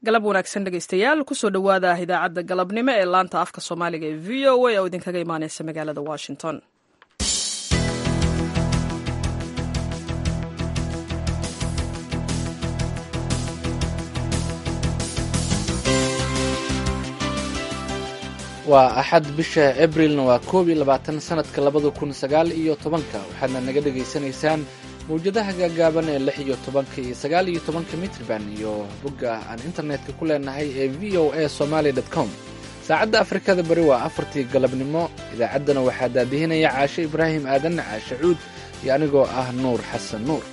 galab wanaagsan dhegaystayaal kusoo dhowaada idaacadda galabnimo ee laanta afka soomaaliga ee v o a oo idinkaga imaaneysa magaalada washington waa axad bisha abrilna waa koob iyo labaatan sanadka labada kun sagaal iyo tobanka waxaadna naga dhegaysanaysaan mawjadaha gaagaaban ee lix iyo tobanka iyo sagaal iyo tobanka mitrban iyo bogga aan internetka ku leenahay ee v o a somaali com saacadda afrikada bari waa afartii galabnimo idaacaddana waxaa daadihinaya caashe ibraahim aadan caashe cuud iyo anigoo ah nuur xasan nuur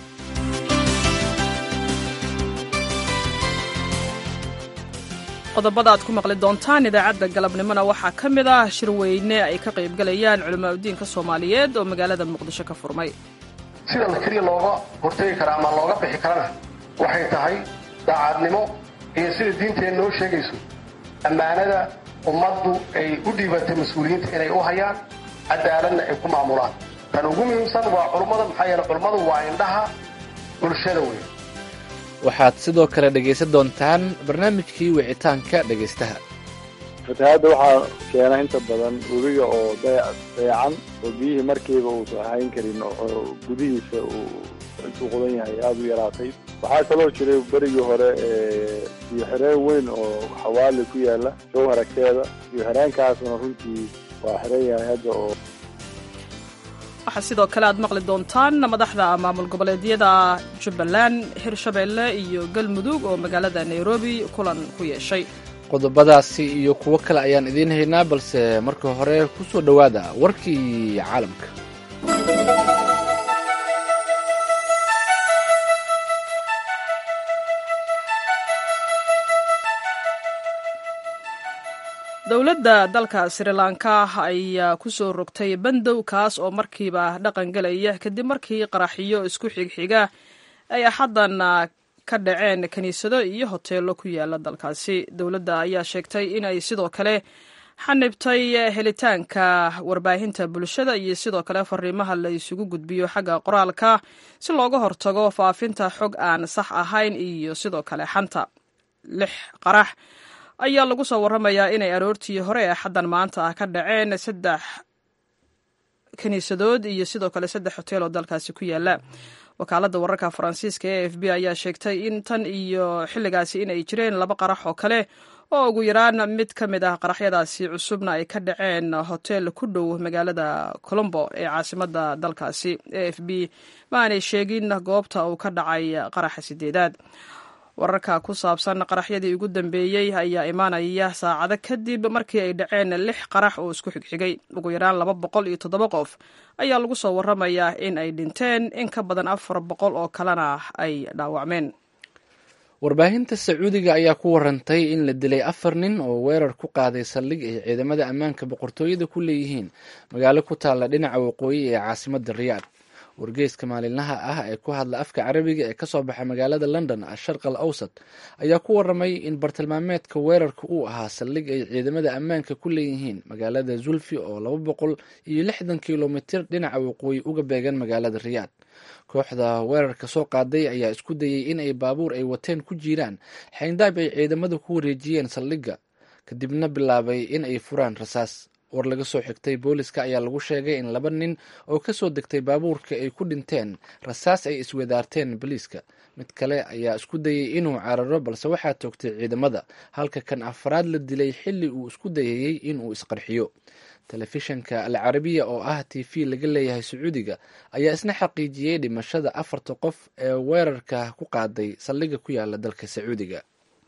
qodobada aad ku maqli doontaan idaacadda galabnimona waxaa ka mid ah shirweyne ay ka qaybgalayaan culimaa udiinka soomaaliyeed oo magaalada muqdisho ka furmay sida la keliya looga hortegi kara ama looga bixi karana waxay tahay daacadnimo iyo sida diinteen noo sheegayso ammaanada ummaddu ay u dhiibatay mas-uuliyiinta inay u hayaan cadaaladna ay ku maamulaan tan ugu muhiimsan waa culummada maxaa yeele culummadu waa indhaha bulshada weyn waxaad sidoo kale dhegaysan doontaan barnaamijkii wicitaanka dhegaystaha fatahaadda waxaa keena inta badan webiga oo dayacan oo biyihii markiiba uusan hayn karin oo gudihiisa uu intuu qudan yahay aada u yaraatay waxaa kaloo jiray berigii hore biyo xireen weyn oo xawaali ku yaala show haragteeda biyo xireenkaasna runtii waa xiran yahay hadda oo waxaa sidoo kale aad maqli doontaan madaxda maamul goboleedyada jubbaland hirshabeelle iyo galmudug oo magaalada nairobi kulan ku yeeshay qodobadaasi iyo kuwo kale ayaan idiin haynaa balse marka hore ku soo dhowaada warkii caalamka dowladda dalka sri lanka ayaa ku soo rogtay bandow kaas oo markiiba dhaqan gelaya kadib markii qaraxiyo isku xigxiga ay axaddan ka dhaceen kiniisado iyo hoteelo ku yaala dalkaasi dowladda ayaa sheegtay in ay sidoo kale xanibtay helitaanka warbaahinta bulshada iyo sidoo kale fariimaha la isugu gudbiyo xagga qoraalka si looga hortago faafinta xog aan sax ahayn iyo sidoo kale xanta lix qarax ayaa lagu soo warramayaa inay aroortii hore ee xaddan maanta ah ka dhaceen saddex kiniisadood iyo sidoo kale saddex hotel oo dalkaasi ku yaala wakaaladda wararka faransiiska ee f b ayaa sheegtay in tan iyo xilligaasi inay jireen laba qarax oo kale oo ugu yaraan mid ka mid ah qaraxyadaasi cusubna ay ka dhaceen hotel ku dhow magaalada colombo ee caasimadda dalkaasi e f b ma aanay sheegin goobta uu ka dhacay qaraxa sideedaad wararka ku saabsan qaraxyadii ugu dambeeyey ayaa imaanaya saacado kadib markii ay dhaceen lix qarax oo isku xigxigay ugu yaraan laba boqol iyo toddoba qof ayaa lagu soo warramayaa in ay dhinteen in ka badan afar boqol oo kalena ay dhaawacmeen warbaahinta sacuudiga ayaa ku warantay in la dilay afar nin oo weerar ku qaaday saldhig ay ciidamada ammaanka boqortooyada ku leeyihiin magaalo ku taalla dhinaca waqooyi ee caasimadda riyaad wargeyska maalinlaha ah ee ku hadla afka carabiga ee kasoo baxa magaalada london asharq al awsat ayaa ku waramay in bartilmaameedka weerarka uu ahaa saldhig ay ciidamada ammaanka ku leeyihiin magaalada zulfi oo laba boqol iyo lixdan kilomitir dhinaca waqooyi uga beegan magaalada riyaad kooxda weerarka soo qaaday ayaa isku dayey in ay baabuur ay wateen ku jiiraan xayndaab ay ciidamada ku wareejiyeen saldhigga kadibna bilaabay in ay furaan rasaas war laga soo xigtay booliska ayaa lagu sheegay in laba nin oo kasoo degtay baabuurka ay ku dhinteen rasaas ay iswadaarteen boliiska mid kale ayaa isku dayey inuu cararo balse waxaa toogtay ciidamada halka kan afraad la dilay xilli uu isku dayayey inuu isqarxiyo telefishanka al carabiya oo ah t v laga leeyahay sacuudiga ayaa isna xaqiijiyey dhimashada afarta qof ee weerarka ku qaaday saldhiga ku yaala dalka sacuudiga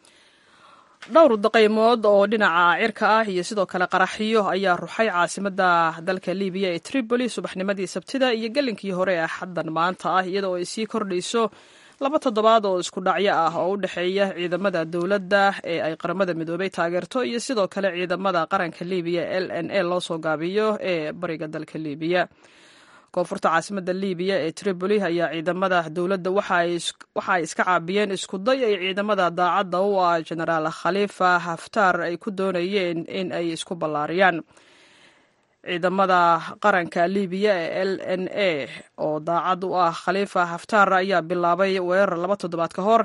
dhowr daqaymood oo dhinaca cirka ah iyo sidoo kale qaraxiyo ayaa ruxay caasimadda dalka libiya ee tripoli subaxnimadii sabtida iyo gelinkii hore ee xaddan maanta ah iyadoo ay sii kordhayso laba toddobaad oo isku dhacyo ah oo u dhexeeya ciidamada dowladda ee ay qaramada midoobay taageerto iyo sidoo kale ciidamada qaranka libiya l n a loo soo gaabiyo ee bariga dalka libiya koonfurta caasimadda libiya ee tripoli ayaa ciidamada dowladda waxa ay iska caabiyeen iskuday ay ciidamada daacadda u ah genaraal khalifa haftar ay ku doonayeen in ay isku ballaariyaan ciidamada qaranka libiya ee l n a oo daacad u ah khalifa haftar ayaa bilaabay weerar laba toddobaad ka hor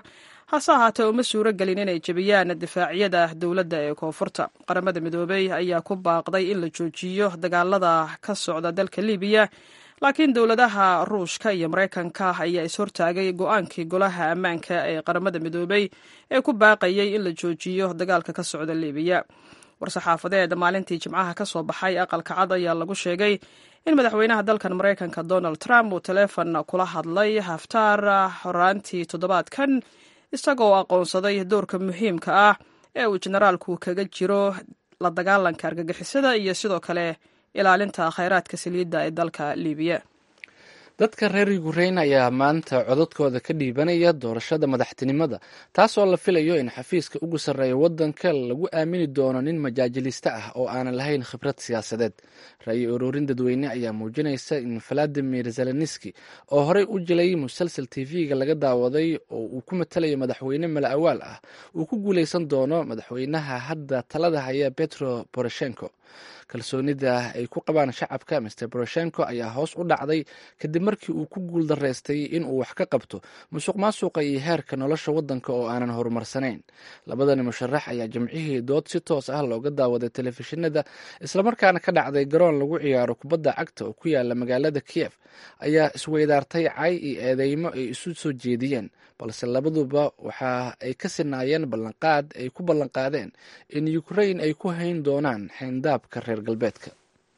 hase ahaatee uma suuro gelin inay jebiyaan difaacyada dowladda ee koonfurta qaramada midoobey ayaa ku baaqday in la joojiyo dagaalada ka socda dalka libiya laakiin dowladaha ruushka iyo maraykanka ayaa ishortaagay go-aankii golaha ammaanka ee qaramada midoobey ee ku baaqayay in la joojiyo dagaalka ka socda libiya war-saxaafadeed maalintii jimcaha ka soo baxay aqalka cad ayaa lagu sheegay in madaxweynaha dalkan maraykanka donald trump uu taleefon kula hadlay haftaar horaantii toddobaadkan isagoo aqoonsaday doorka muhiimka ah ee uu generaalku kaga jiro la dagaalanka argagixisada iyo sidoo kale ilaalinta khayraadka saliidda ee dalka libiya dadka reer yukrain ayaa maanta codadkooda ka dhiibanaya doorashada madaxtinimada taasoo la filayo in xafiiska ugu sarreeya waddanka lagu aamini doono nin majaajiliste ah oo aanan lahayn khibrad siyaasadeed ra-yi ururin dadweyne ayaa muujinaysa in valadimir zelenski oo horey u jilay musalsal tv-ga laga daawaday oo uu ku matalayo madaxweyne mala awaal ah uu ku guuleysan doono madaxweynaha hadda talada haya petro poroshenko kalsoonida ay ku qabaan shacabka mr boroshenko ayaa hoos u dhacday kadib markii uu ku guul daraystay inuu wax ka qabto musuq maasuqa iyo heerka nolosha waddanka oo aanan horumarsanayn labadani musharax ayaa jimcihii dood si toos ah looga daawaday telefishinada islamarkaana ka dhacday garoon lagu ciyaaro kubadda cagta oo ku yaala magaalada kiev ayaa isweydaartay cay iyo eedeymo ay isu soo jeediyeen balse labaduba waxa ay ka sinaayeen ballanqaad ay ku ballanqaadeen in ukrain ay ku hayn doonaan xayndaabka reer galbeedka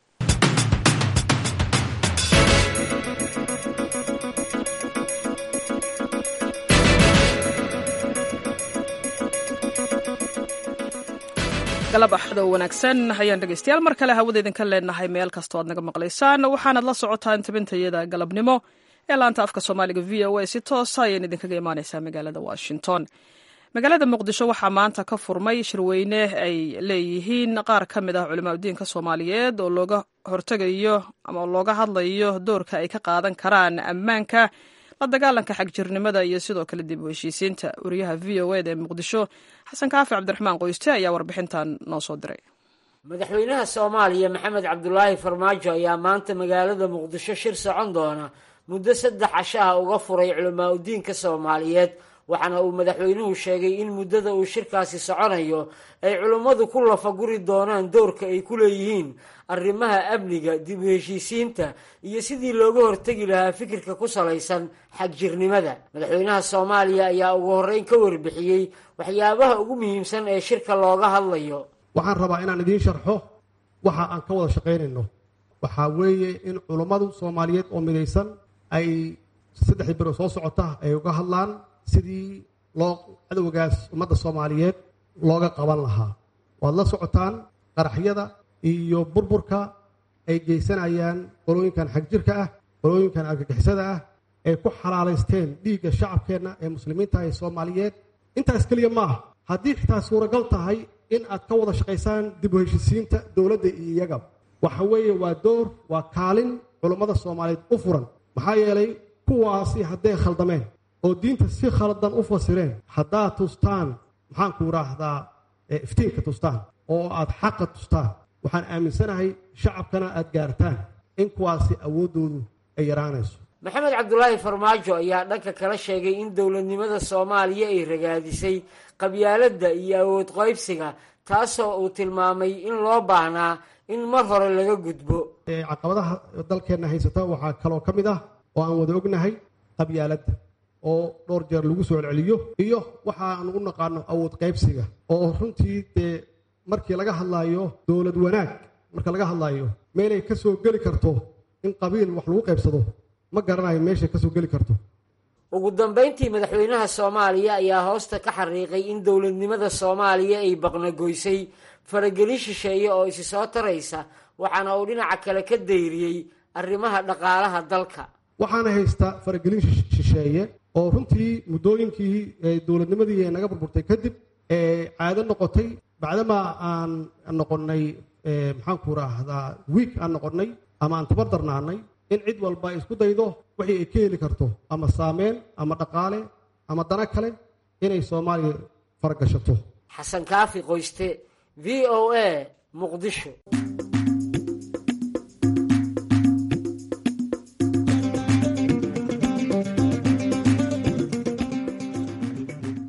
galab axdo wanaagsan ayaan dhegeystayaal mar kale hawada idinka leenahay meel kastoo aad naga maqlaysaan waxaanad la socotaan tabintayada galabnimo ee laanta afka soomaaliga v o a si toosa ayaan idinkaga imaaneysaa magaalada washington magaalada muqdisho waxaa maanta ka furmay shirweyne ay leeyihiin qaar ka mid ah culimaadudiinka soomaaliyeed oo looga hortegayo ama looga hadlayo doorka ay ka qaadan karaan ammaanka la dagaalanka xagjirnimada iyo sidoo kale dib u heshiisiinta wariyaha v o eda ee muqdisho xasan kaafi cabdiraxmaan qoyste ayaa warbixintan noo soo diray madaxweynaha soomaaliya maxamed cabdulaahi farmaajo ayaa maanta magaalada muqdisho shir socon doona muddo saddex cashaha uga furay culamaa udiinka soomaaliyeed waxaana uu madaxweynuhu sheegay in muddada uu shirkaasi soconayo ay culummadu ku lafaguri doonaan doorka ay ku leeyihiin arrimaha amniga dib u heshiisiinta iyo sidii looga hortegi lahaa fikirka ku salaysan xagjirnimada madaxweynaha soomaaliya ayaa ugu horreyn ka warbixiyey waxyaabaha ugu muhiimsan ee shirka looga hadlayo waxaan rabaa inaan idiin sharxo waxa aan ka wada shaqaynayno waxaa weeye in culummadu soomaaliyeed oo midaysan ay saddexdii biro soo socota ay uga hadlaan sidii loo cadowgaas ummadda soomaaliyeed looga qaban lahaa waad la socotaan qaraxyada iyo burburka ay geysanayaan qolooyinkan xagjirka ah qolooyinkan argagixisada ah ay ku xalaalaysteen dhiigga shacabkeenna ee muslimiinta ee soomaaliyeed intaas keliya ma ah haddii xitaa suuragal tahay in aad ka wada shaqaysaan dib u heshisiinta dowladda iyo iyaga waxa weeye waa door waa kaalin culummada soomaaliyeed u furan maxaa yeelay kuwaasi hadday khaldameen oo diinta si khaldan u fasireen haddaad tustaan maxaanku idhaahdaa iftiinka tustaan oo aad xaqa tustaan waxaan aaminsanahay shacabkana aad gaartaan in kuwaasi awooddoodu ay yaraanayso maxamed cabdulaahi farmaajo ayaa dhanka kala sheegay in dowladnimada soomaaliya ay ragaadisay qabyaaladda iyo awood qaybsiga taasoo uu tilmaamay in loo baahnaa in mar hore laga gudbo caqabadaha dalkeenna haysata waxaa kaloo ka mid ah oo aan wada ognahay qabyaaladda oo dhowr jeer lagu soo celceliyo iyo waxaanu u naqaano awood qaybsiga oo runtii dee markii laga hadlaayo dowlad wanaag marka laga hadlaayo meelay ka soo geli karto in qabiil wax lagu qaybsado ma garanayo meeshay ka soo geli karto ugu dambayntii madaxweynaha soomaaliya ayaa hoosta ka xariiqay in dowladnimada soomaaliya ay baqnagoysay faragelin shisheeye oo isi soo taraysa waxaana uu dhinaca kale ka dayriyey arrimaha dhaqaalaha dalka waxaana haysta faragelin shisheeye oo runtii muddooyinkii dowladnimadii naga burburtay kadib caado noqotay bacdamaa aan noqonnay maxaanku raahdaa wiik aan noqonnay ama aan tabar darnaanay in cid walba ay isku daydo wixii ay ka heli karto ama saameyn ama dhaqaale ama dana kale inay soomaaliya faragashato xasan kaafi qoyste v o a muqdisho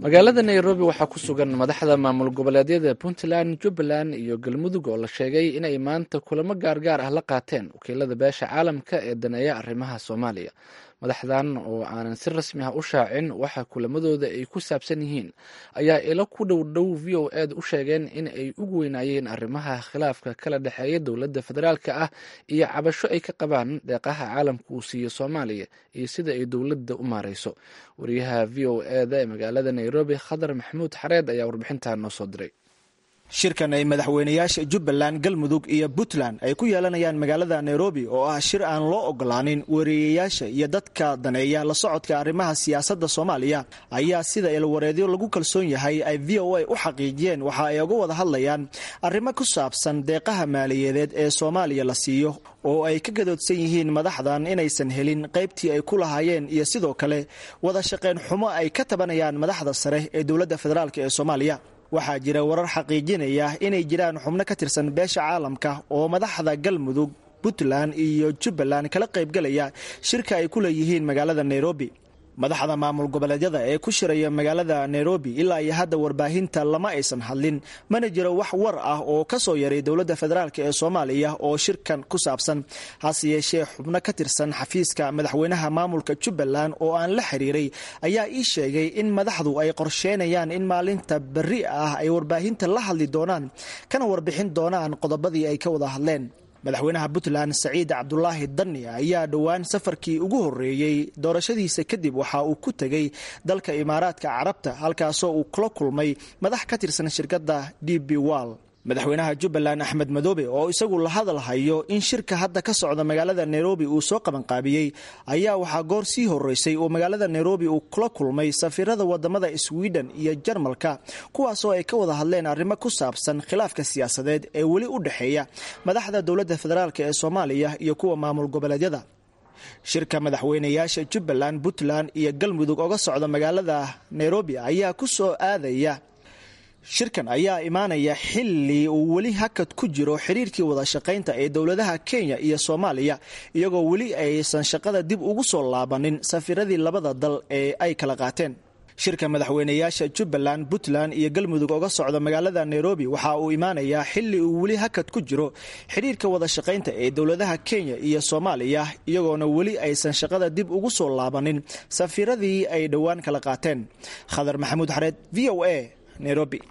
magaalada nairobi waxaa ku sugan madaxda maamul goboleedyada puntland jubbaland iyo galmudug oo la sheegay inay maanta kulamo gaargaar ah la qaateen wakiilada beesha caalamka ee daneeya arrimaha soomaaliya madaxdan oo aanan si rasmi ah u shaacin waxa kulamadooda ay ku saabsan yihiin ayaa ilo ku dhow dhow v o ed u sheegeen in ay ugu weynaayeen arrimaha khilaafka kala dhexeeya dowladda federaalka ah iyo cabasho ay ka qabaan deeqaha caalamka uu siiyo soomaaliya iyo sida ay dowladda u maareyso wariyaha v o eda ee magaalada nairobi khadar maxamuud xareed ayaa warbixintan noo soo diray shirkan ay madaxweynayaasha jubbaland galmudug iyo puntland ay ku yeelanayaan magaalada nairobi oo ah shir aan loo ogolaanin wariyeyaasha iyo dadka daneeya la socodka arrimaha siyaasadda soomaaliya ayaa sida ilwareedyo lagu kalsoon yahay ay v o a u xaqiijiyeen waxa ay uga wada hadlayaan arrimo ku saabsan deeqaha maaliyadeed ee soomaaliya la siiyo oo ay ka gadoodsan yihiin madaxdan inaysan helin qaybtii ay ku lahaayeen iyo sidoo kale wada shaqayn xumo ay ka tabanayaan madaxda sare ee dowladda federaalk ee soomaaliya waxaa jira warar xaqiijinaya inay jiraan xubno ka tirsan beesha caalamka oo madaxda galmudug puntland iyo jubbaland kala qaybgalaya shirka ay ku leeyihiin magaalada nairobi madaxda maamul goboleedyada ee ku shiraya magaalada nairobi ilaa iyo hadda warbaahinta lama aysan hadlin mana jiro wax war ah oo ka soo yaray dowladda federaalk ee soomaaliya oo shirkan ku saabsan hase yeeshee xubno ka tirsan xafiiska madaxweynaha maamulka jubbaland oo aan la xiriiray ayaa ii sheegay in madaxdu ay qorsheynayaan in maalinta berri ah ay warbaahinta la hadli doonaan kana warbixin doonaan qodobadii ay ka wada hadleen madaxweynaha puntland saciid cabdulaahi dani ayaa dhowaan safarkii ugu horeeyey doorashadiisa kadib waxa uu ku tegey dalka imaaraadka carabta halkaasoo uu kula kulmay madax ka tirsan shirkadda d b wall madaxweynaha jubbaland axmed madoobe oo isagu la hadalhayo in shirka hadda ka socda magaalada nairobi uu soo qabanqaabiyey ayaa waxaa goor sii horeysay oo magaalada nairobi uu kula kulmay safiirada wadamada sweden iyo jarmalka kuwaasoo ay ka wada hadleen arrimo ku saabsan khilaafka siyaasadeed ee weli u dhexeeya madaxda dowladda federaalk ee soomaaliya iyo kuwa maamul goboleedyada shirka madaxweynayaasha jubbaland puntland iyo galmudug oga socda magaalada nairobi ayaa ku soo aadaya shirkan ayaa imaanaya xili uu weli hakad ku jiro xiriirkii wada shaqaynta ee dowladaha kenya iyo soomaaliya iyagoo weli aysan shaqada dib ugu soo laabanin safiiradii labada dal ee ay kala qaateen shirka madaxweynayaasha jubbaland puntland iyo galmudug oga socda magaalada nairobi waxa uu imaanayaa xili uu weli hakad ku jiro xiriirka wada shaqaynta ee dowladaha kenya iyo soomaaliya iyagoona weli aysan shaqada dib ugu soo laabanin safiiradii ay dhowaan kala qaateen khadar maxamuud xareed v o a nairobi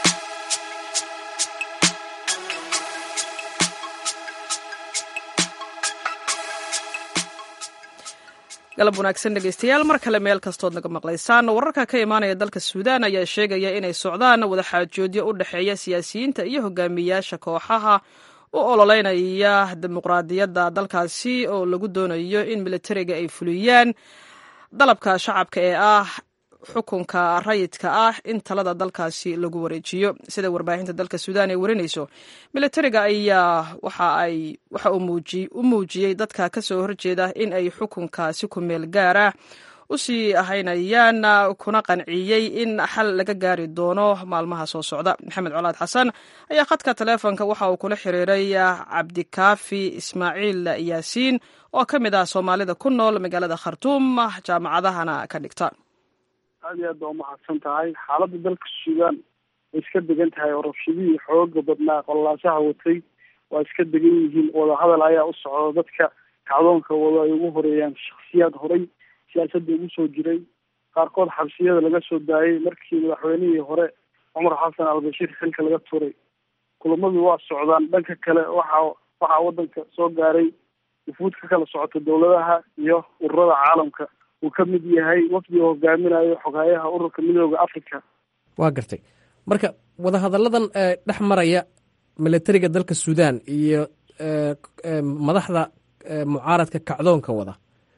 galab wanaagsan dhegeystayaal mar kale meel kastood naga maqlaysaan wararka ka imaanaya dalka suudaan ayaa sheegaya inay socdaan wadaxaajoodyo u dhexeeya siyaasiyiinta iyo hogaamiyaasha kooxaha u ololeynaya dimuqraadiyadda dalkaasi oo lagu doonayo in militariga ay fuliyaan dalabka shacabka ee ah xukunka rayidka ah in talada dalkaasi lagu wareejiyo sida warbaahinta dalka suudaan ay warinayso militariga ayaa waxa uu u muujiyey dadka ka soo horjeeda in ay xukunkaasi ku meel gaara u sii ahaynayaan kuna qanciyey in xal laga gaari doono maalmaha soo socda maxamed colaad xasan ayaa khadka taleefonka waxa uu kula xiriiray cabdikaafi ismaaciil yaasiin oo ka mid ah soomaalida ku nool magaalada khartuum jaamacadahana ka dhigta aad iyo aad baa umahadsan tahay xaaladda dalka suudaan way iska degan tahay oo rabshadihii xooga badnaa qololaasaha watay waa iska degan yihiin wadahadal ayaa u socda dadka kacdoonka wado ay ugu horeeyaan shaksiyaad horay siyaasadda ugu soo jiray qaarkood xabsiyada laga soo daayay markii madaxweynihii hore cumar xasan albashiir xilka laga turay kulamadu waa socdaan dhanka kale waxa waxaa wadanka soo gaaray wufuud ka kala socota dowladaha iyo ururada caalamka uu ka mid yahay wafdiga hogaaminayo xogaayaha ururka midooda africa waa gartay marka wadahadalladan dhex maraya militariga dalka suudaan iyo madaxda mucaaradka kacdoonka wada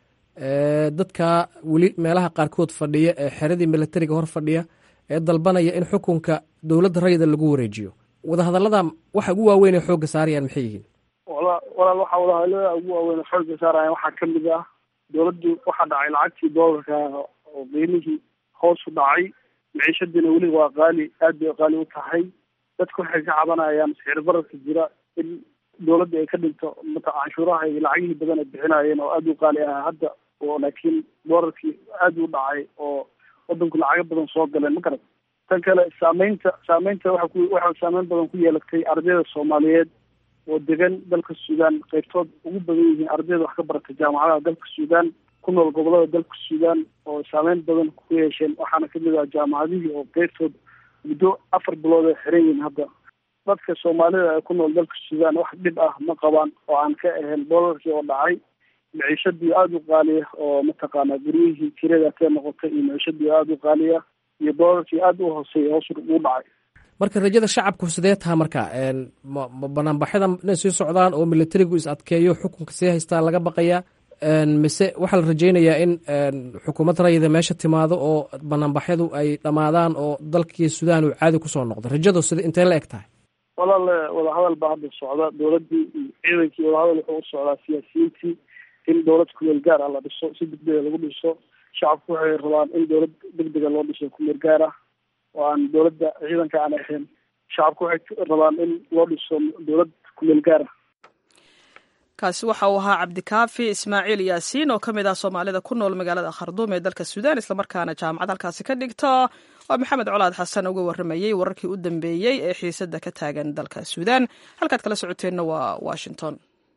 dadka weli meelaha qaarkood fadhiya ee xeradii militariga hor fadhiya ee dalbanaya in xukunka dowladda rayida lagu wareejiyo wadahadallada waxa ugu waaweyn ee xoogga saarayaan maxay yihiin walaal waxaa wadahadallada ugu waaweyn xoogga saaraya waxaa kamid ah dowladdu waxaa dhacay lacagtii doolarka oo qiimihii hoos u dhacay maciishadiina weli waa qaali aad bay qaali u tahay dadku waxay ka cabanayaan sicir bararka jira in dowladda ay ka dhinto mata canshuuraha iyo lacagihii badan ay bixinayeen oo aada u qaali ah hadda oo laakiin doolarkii aad u dhacay oo wadanku lacago badan soo galeen ma garat tan kale saameynta saameynta waxa ku waxa saameyn badan ku yeelatay ardayda soomaaliyeed oo degan dalka suudaan qaybtood ugu badan yihiin ardayda wax ka barata jaamacadaha dalka suudaan ku nool gobolada dalka suudaan oo saameyn badan ku yeesheen waxaana kamid ah jaamacadihii oo qaybtood muddo afar bilood ay xiran yihiin hadda dadka soomaalida ee ku nool dalka suudaan wax dhib ah ma qabaan oo aan ka ahayn doolarkii oo dhacay miciishadii aada u qaaliya oo mataqaanaa guryihii kirada kee noqotay iyo miciishadii aada u qaaliya iyo doolarkii aada u hooseeya hoos ugu dhacay marka rajada shacabku sidee taha marka ma banaanbaxyada inay sii socdaan oo militarigu is adkeeyo xukunka sii haystaa laga baqayaa mise waxaa la rajeynayaa in xukuumad rayida meesha timaado oo banaanbaxyadu ay dhammaadaan oo dalkii suudaan uu caadi kusoo noqdo rajadu sida intee la eg tahay walaale wadahadal baa hadda socda dowladdii iyo ciidankii wadahadal wuxuu u socdaa siyaasiyiintii in dowlad kumeel gaar ah la dhiso si degdega lagu dhiso shacabku waxay rabaan in dowlad degdega loo dhiso kumeel gaar ah oo aan dowladda ciidanka aan ahayn shacabku waxay rabaan in loo dhiso dowlad kumeel gaar ah kaasi waxa uu ahaa cabdikaafi ismaaciil yaasiin oo ka mid ah soomaalida ku nool magaalada kharduum ee dalka suudaan islamarkaana jaamacad halkaasi ka dhigta oo maxamed colaad xasan uga warramayey wararkii u dambeeyey ee xiisadda ka taagan dalka suudaan halkaad kala socoteenna waa washington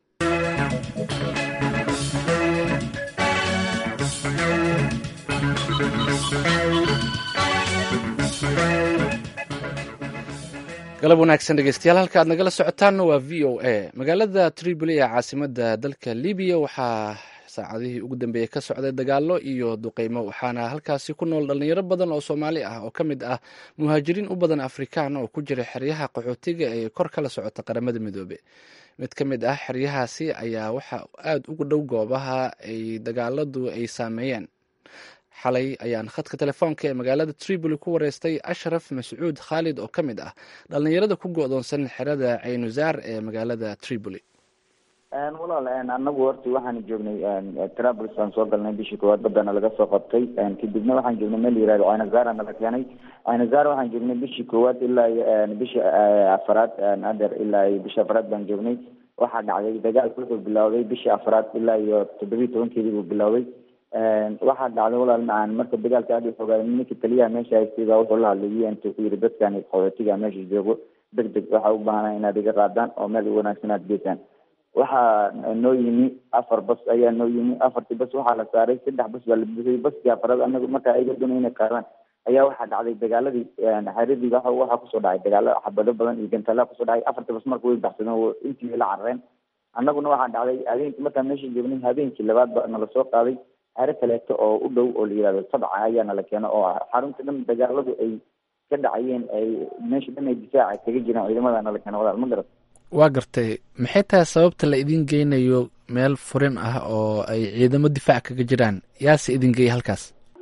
galab wanaagsan dhegeystayaal halka aad nagala socotaanna waa v o a magaalada tripoli ee caasimada dalka libiya waxaa saacadihii ugu dambeeyey ka socday dagaalo iyo duqeymo waxaana halkaasi ku nool dhalinyaro badan oo soomaali ah oo ka mid ah muhaajiriin u badan afrikaan oo ku jira xeryaha qaxootiga ee kor kala socota qaramada midoobe mid ka mid ah xeryahaasi ayaa waxa aada ugu dhow goobaha ay dagaaladu ay saameeyeen xalay ayaan khadka telefoonka ee magaalada tripoli ku wareystay ashraf mascuud khaalid oo ka mid ah dhallinyarada ku go-doonsan xerada caynuzaar ee magaalada tripoli walaal anagu horta waxaan joognay trabls aan soo galnay bishii koowaad badana laga soo qabtay kadibna waxaan joognay meel yihahdo caynazara nala keenay caynazara waxaan joognay bishii koowaad ilaa bishii afaraad ader ilaa bishii afaraad baan joognay waxaa dhacday dagaalku wuxuu bilowday bishii afaraad ilaa iyo toddobiyi tobankeedii buu bilowday waxaa dhacday walaal macaan marka dagaalka aada u fogaaday ninkii taliyaha meesha haystay baa wuxuu la hadlayay intuu ku yidhi dadkan qaxootiga meesha joogo deg deg waxaa u baahanaa inaad iga qaadaan oo meel wanaagsan aad geysaan waxaa noo yimi afar bas ayaa noo yimi afartii bas waxaa la saaray saddex bas baa la buuxiyey baskii afaraad anagu markaa iga doonay inay qaadaan ayaa waxaa dhacday dagaaladii xeradii waxa waxaa kusoo dhacay dagaalo xabado badan iyo gantaalaha kusoo dhacay afartii bas marka way baxsadeen intii la carareen annaguna waxaa dhacday habeenkii markaan meesha joognay habeenkii labaad ba nala soo qaaday xero kaleeto oo u dhow oo la yihahdo sabca ayaa nala keeno oo xarunta dhan dagaaladu ay ka dhacayeen ay meesha dhan ay difaaca kaga jireen ciidamada nala keeno walaal ma garat waa gartay maxay tahay sababta la idin geynayo meel furin ah oo ay ciidamo difaac kaga jiraan yaase idin geeyay halkaas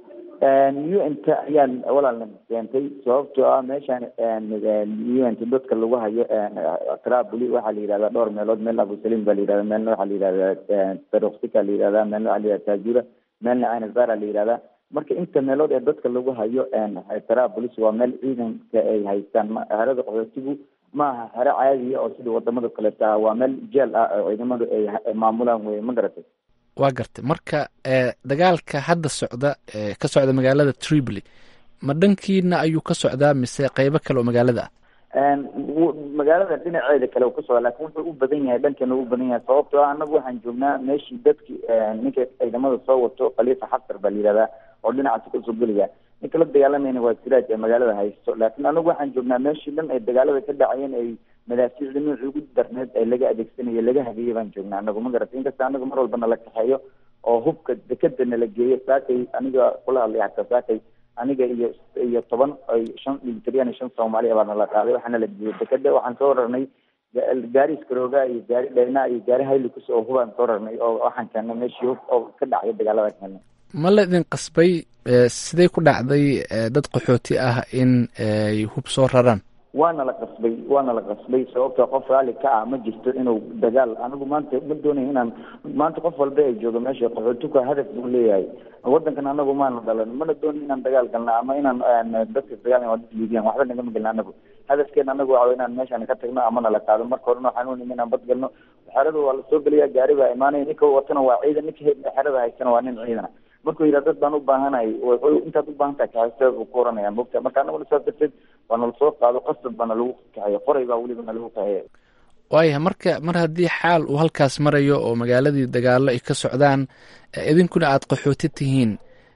u n t ayaan walaalna keentay sababtoo ah meeshaan u n t dadka lagu hayo traboli waxaa la yihahdaa dhowr meelood meel abusalim baa la yihahda meelna waxaa la yihahdaa taroksika la yihahda meelna waxaa la yihahda tajura meelna ainazara la yihahda marka inta meelood ee dadka lagu hayo trabolis waa meel ciidanka ay haystaan herada qaxootigu ma aha xero caadiya oo sida wadamada kaleeta ah waa meel jeel ah oo ciidamadu ay maamulaan wey ma garatay waa gartay marka dagaalka hadda socda ee ka socda magaalada tripoli ma dhankiina ayuu ka socdaa mise qeybo kale oo magaalada ah magaalada dhinaceeda kale uu ka socda lakin wuxuu u badan yahay dhankana u badan yahay sababtoo ah anagu waxaan joognaa meeshii dadki ninka ciidamada soo wato khaliifa xasar baa la yihahdaa oo dhinacaasi kasoo gelaya ninka la dagaalamayna waa siraaj ee magaalada haysto laakiin anagu waxaan joognaa meeshii dhan ay dagaalada ka dhacayeen ay madaafiicda noocii ugu darneed ay laga adeegsanayo laga hageeyay baan joognaa anagu ma garata inkasta anagu mar walba nala kaxeeyo oo hubka dekeda nala geeyo saakay aniga kula hadlay xataa saakay aniga iyo iyo toban ay shan militariyan iyo shan soomaaliya baa nala qaaday waxaana la geeyey dekeda waxaan soo rarnay gaari iskarooga iyo gaari dhayna iyo gaari haylikus oo hubaan soo rarnay oo waxaan keennay meeshii hub oo ka dhacay dagaalada keennay ma la idin qasbay sidee ku dhacday dad qaxooti ah in ay hub soo raraan waana la qasbay waana la qasbay sababta qof raalli ka ah ma jirto inuu dagaal anigu maanta ma doonayo inaan maanta qof walba ay joogo meesha qaxootiku hadaf buu leeyahay wadankan anagu maana dhalan mana doonayo inaan dagaal galna ama inaan dadka dagaal liibiyaan waxba nagama gelna anagu hadafkeena anagu waxa inaan meeshaan ka tagno ama nala qaado marka horena waxaan u nimi inaan bad galno xerada waa lasoo gelaya gaari baa imaanaya ninka watana waa ciidan ninka xerada haystana waa nin ciidana markuu yidhaha dad baan u baahanahay intaad u baahan tahay kaxaysteed buu ku oranaya mogta marka anaguna saas darteed waa nala soo qaado qasab baana lagu kaxeeya qoray baa weliba na lagu kaxeeya waayahay marka mar haddii xaal uu halkaas marayo oo magaaladii dagaallo ay ka socdaan idinkuna aada qaxooti tihiin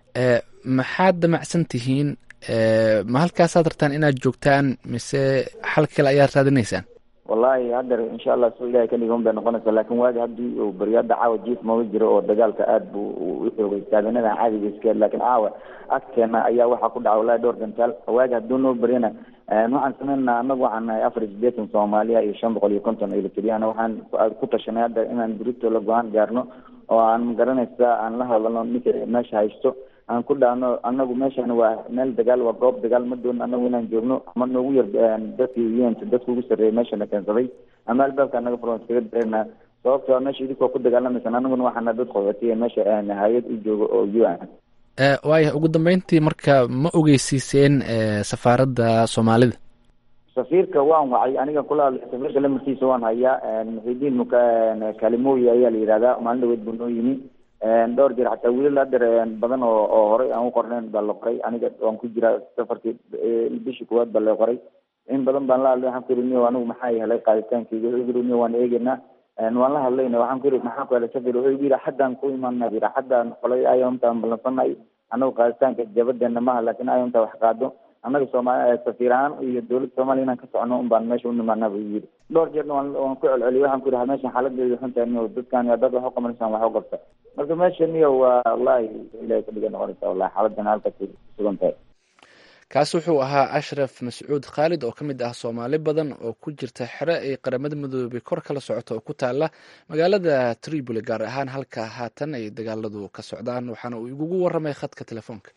maxaad damacsan tihiin ma halkaasaad rabtaan inaad joogtaan mise xal kale ayaad raadinaysaan wallahi haddeer insha allah soo ilahay ka dhigan bay noqonaysaa laakin waagi haddii uu baryaada caawa jiif maba jiro oo dagaalka aada buu u xoogay taagenadan caadiga iska laakin caawa agteena ayaa waxaa ku dhaca wallahi dhowr gantaal waagi hadduu noo baryana waxaan sameynaa anagu waxaan nahay afar iyo sideetan soomaaliya iyo shan boqol iyo konton eritreana waxaan ku tashanay hadda inaan berito la go-aan gaarno oo aan magaranaysa aan la hadalno ninka meesha haysto aan ku dhaano anagu meeshan waa meel dagaal waa goob dagaal ma doon anagu inaan joogno ama noogu yar dadkii un dadka ugu sarreeyay meeshana keensaday ama albaabka anaga furan iskaga dareynaa sababtoo meesha idinkoo ku dagaalamaysan anaguna waxaana dad qaxootiya meesha hay-ad u joogo oo u n waaya ugu dambeyntii marka ma ogeysiiseen safaaradda soomaalida safiirka waan wacay aniga kula hadlay safiirka lamarkiisa waan hayaa muxidiin muka kalimoyi ayaa la yihahdaa maalin dhaweed buu noo yimi dhowr jeer xataa wiilal hadeer badan oo oo horey aan u qornayn baa la qoray aniga waan ku jiraa safarkii bishii kuwaad baa la qoray in badan baan la hadlay waxaan ku yiri niyo anigu maxaa helay qaaditaankeyga wuxuu yiri niyo waan eegeynaa waan la hadlayna waxaan ku yiri maxaa ku helay safir wuxuu yiri xaddaan ku imaana yiri xaddaan qolay ayomtaan ballansanay anagu qaaditaanka jabadeena maha laakin ayomta wax qaado annaga soomaali safiir ahaan iyo dowladda soomaaliya inaan ka socono un baan meesha u nimaanaa buu yiri dhowr jeerna waan waan ku celceliyay waxaan ku yidhi meeshan xaaladeedu xun tahay niyo dadkan dad wax u qabanaysaan wax u qabta marka meesha niyo waa wallahi ilahay ka dhiga noqonaysa wallahi xaaladan halkaas sugan tahay kaas wuxuu ahaa ashraf mascuud khaalid oo ka mid ah soomaali badan oo ku jirta xere ay qaramada midoobay kor kala socoto oo ku taala magaalada tripoli gaar ahaan halka haatan ay dagaaladu ka socdaan waxaana uu igugu waramay khadka telefoonka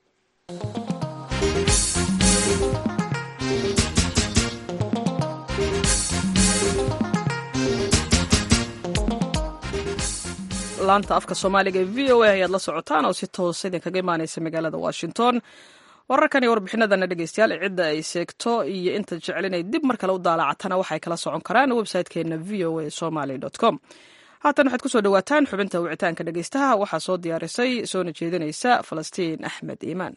laanta afka soomaaliga ee v o a ayaad la socotaan oo si toosa idinkaga imaaneysa magaalada washington wararkan iyo warbixinadana dhegeystayaal cidda ay seegto iyo inta jecel inay dib mar kale u daalacatana waxay kala socon karaan website-keena v o a somaly com haatan waxaad kusoo dhawaataan xubinta wicitaanka dhegeystaha waxaa soo diyaarisay soona jeedinaysa falastiin axmed iimaan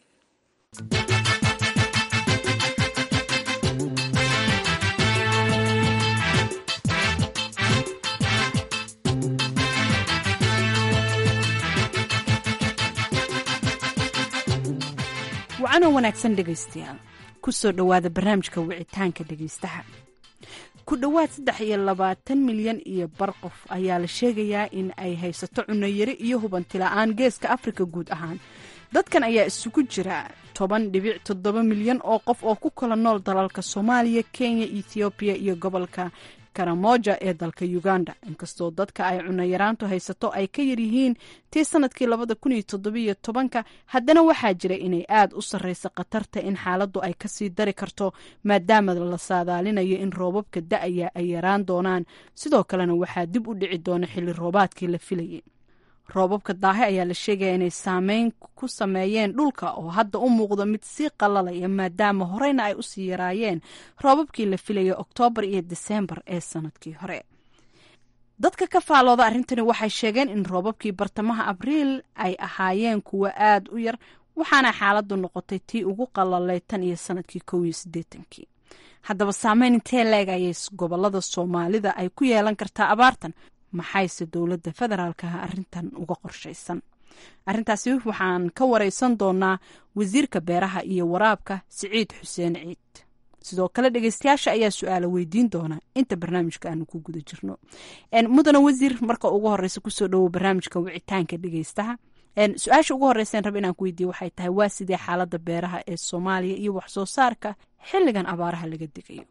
wacanoo wanaagsan dhegaystayaal ku soo dhowaada barnaamijka wicitaanka dhegaystaha ku dhowaad saddex iyo labaatan milyan iyo bar qof ayaa la sheegayaa in ay haysato cunayari iyo hubantila'aan geeska afrika guud ahaan dadkan ayaa isugu jira toban dhibic toddoba milyan oo qof oo ku kala nool dalalka soomaaliya kenya ethoobiya iyo gobolka karamoja ee dalka uganda inkastoo dadka ay cunayaraantu haysato ay ka yaryihiin tii sanadkii labada kun iyo toddobiyo tobanka haddana waxaa jira inay aada u sarreysa khatarta in xaaladdu ay kasii dari karto maadaama la saadaalinayo in roobabka da-aya ay yaraan doonaan sidoo kalena waxaa dib u dhici doona xilli roobaadkii la filayay roobabka daahe ayaa la sheegaya inay saameyn ku sameeyeen dhulka oo hadda u muuqdo mid sii qalalaya maadaama horeyna ay usii yaraayeen roobabkii la filayay oktoobar iyo diseembar ee sanadkii hore dadka ka faalooda arrintani waxay sheegeen in roobabkii bartamaha abriil ay ahaayeen kuwo aada u yar waxaana xaaladdu noqotay tii ugu qalalay tan iyo sanadkii kow iyo siddeetankii haddaba saameyn intee leeg ayay gobolada soomaalida ay ku yeelan kartaa abaartan maxayse dowladda federaalkaha arrintan uga qorshaysan arrintaasi waxaan ka wareysan doonaa wasiirka beeraha iyo waraabka siciid xuseen ciid sidoo kale dhegeystayaasha ayaa su-aala weydiin doona inta barnaamijka aanu ku guda jirno mudane wasiir marka ugu horeysa kusoo dhowo barnaamijka wicitaanka dhegeystaha su-aasha ugu horeysan raba inaan ku weydiiye waxay tahay waa sidee xaalada beeraha ee soomaaliya iyo waxsoo saarka xilligan abaaraha laga degayo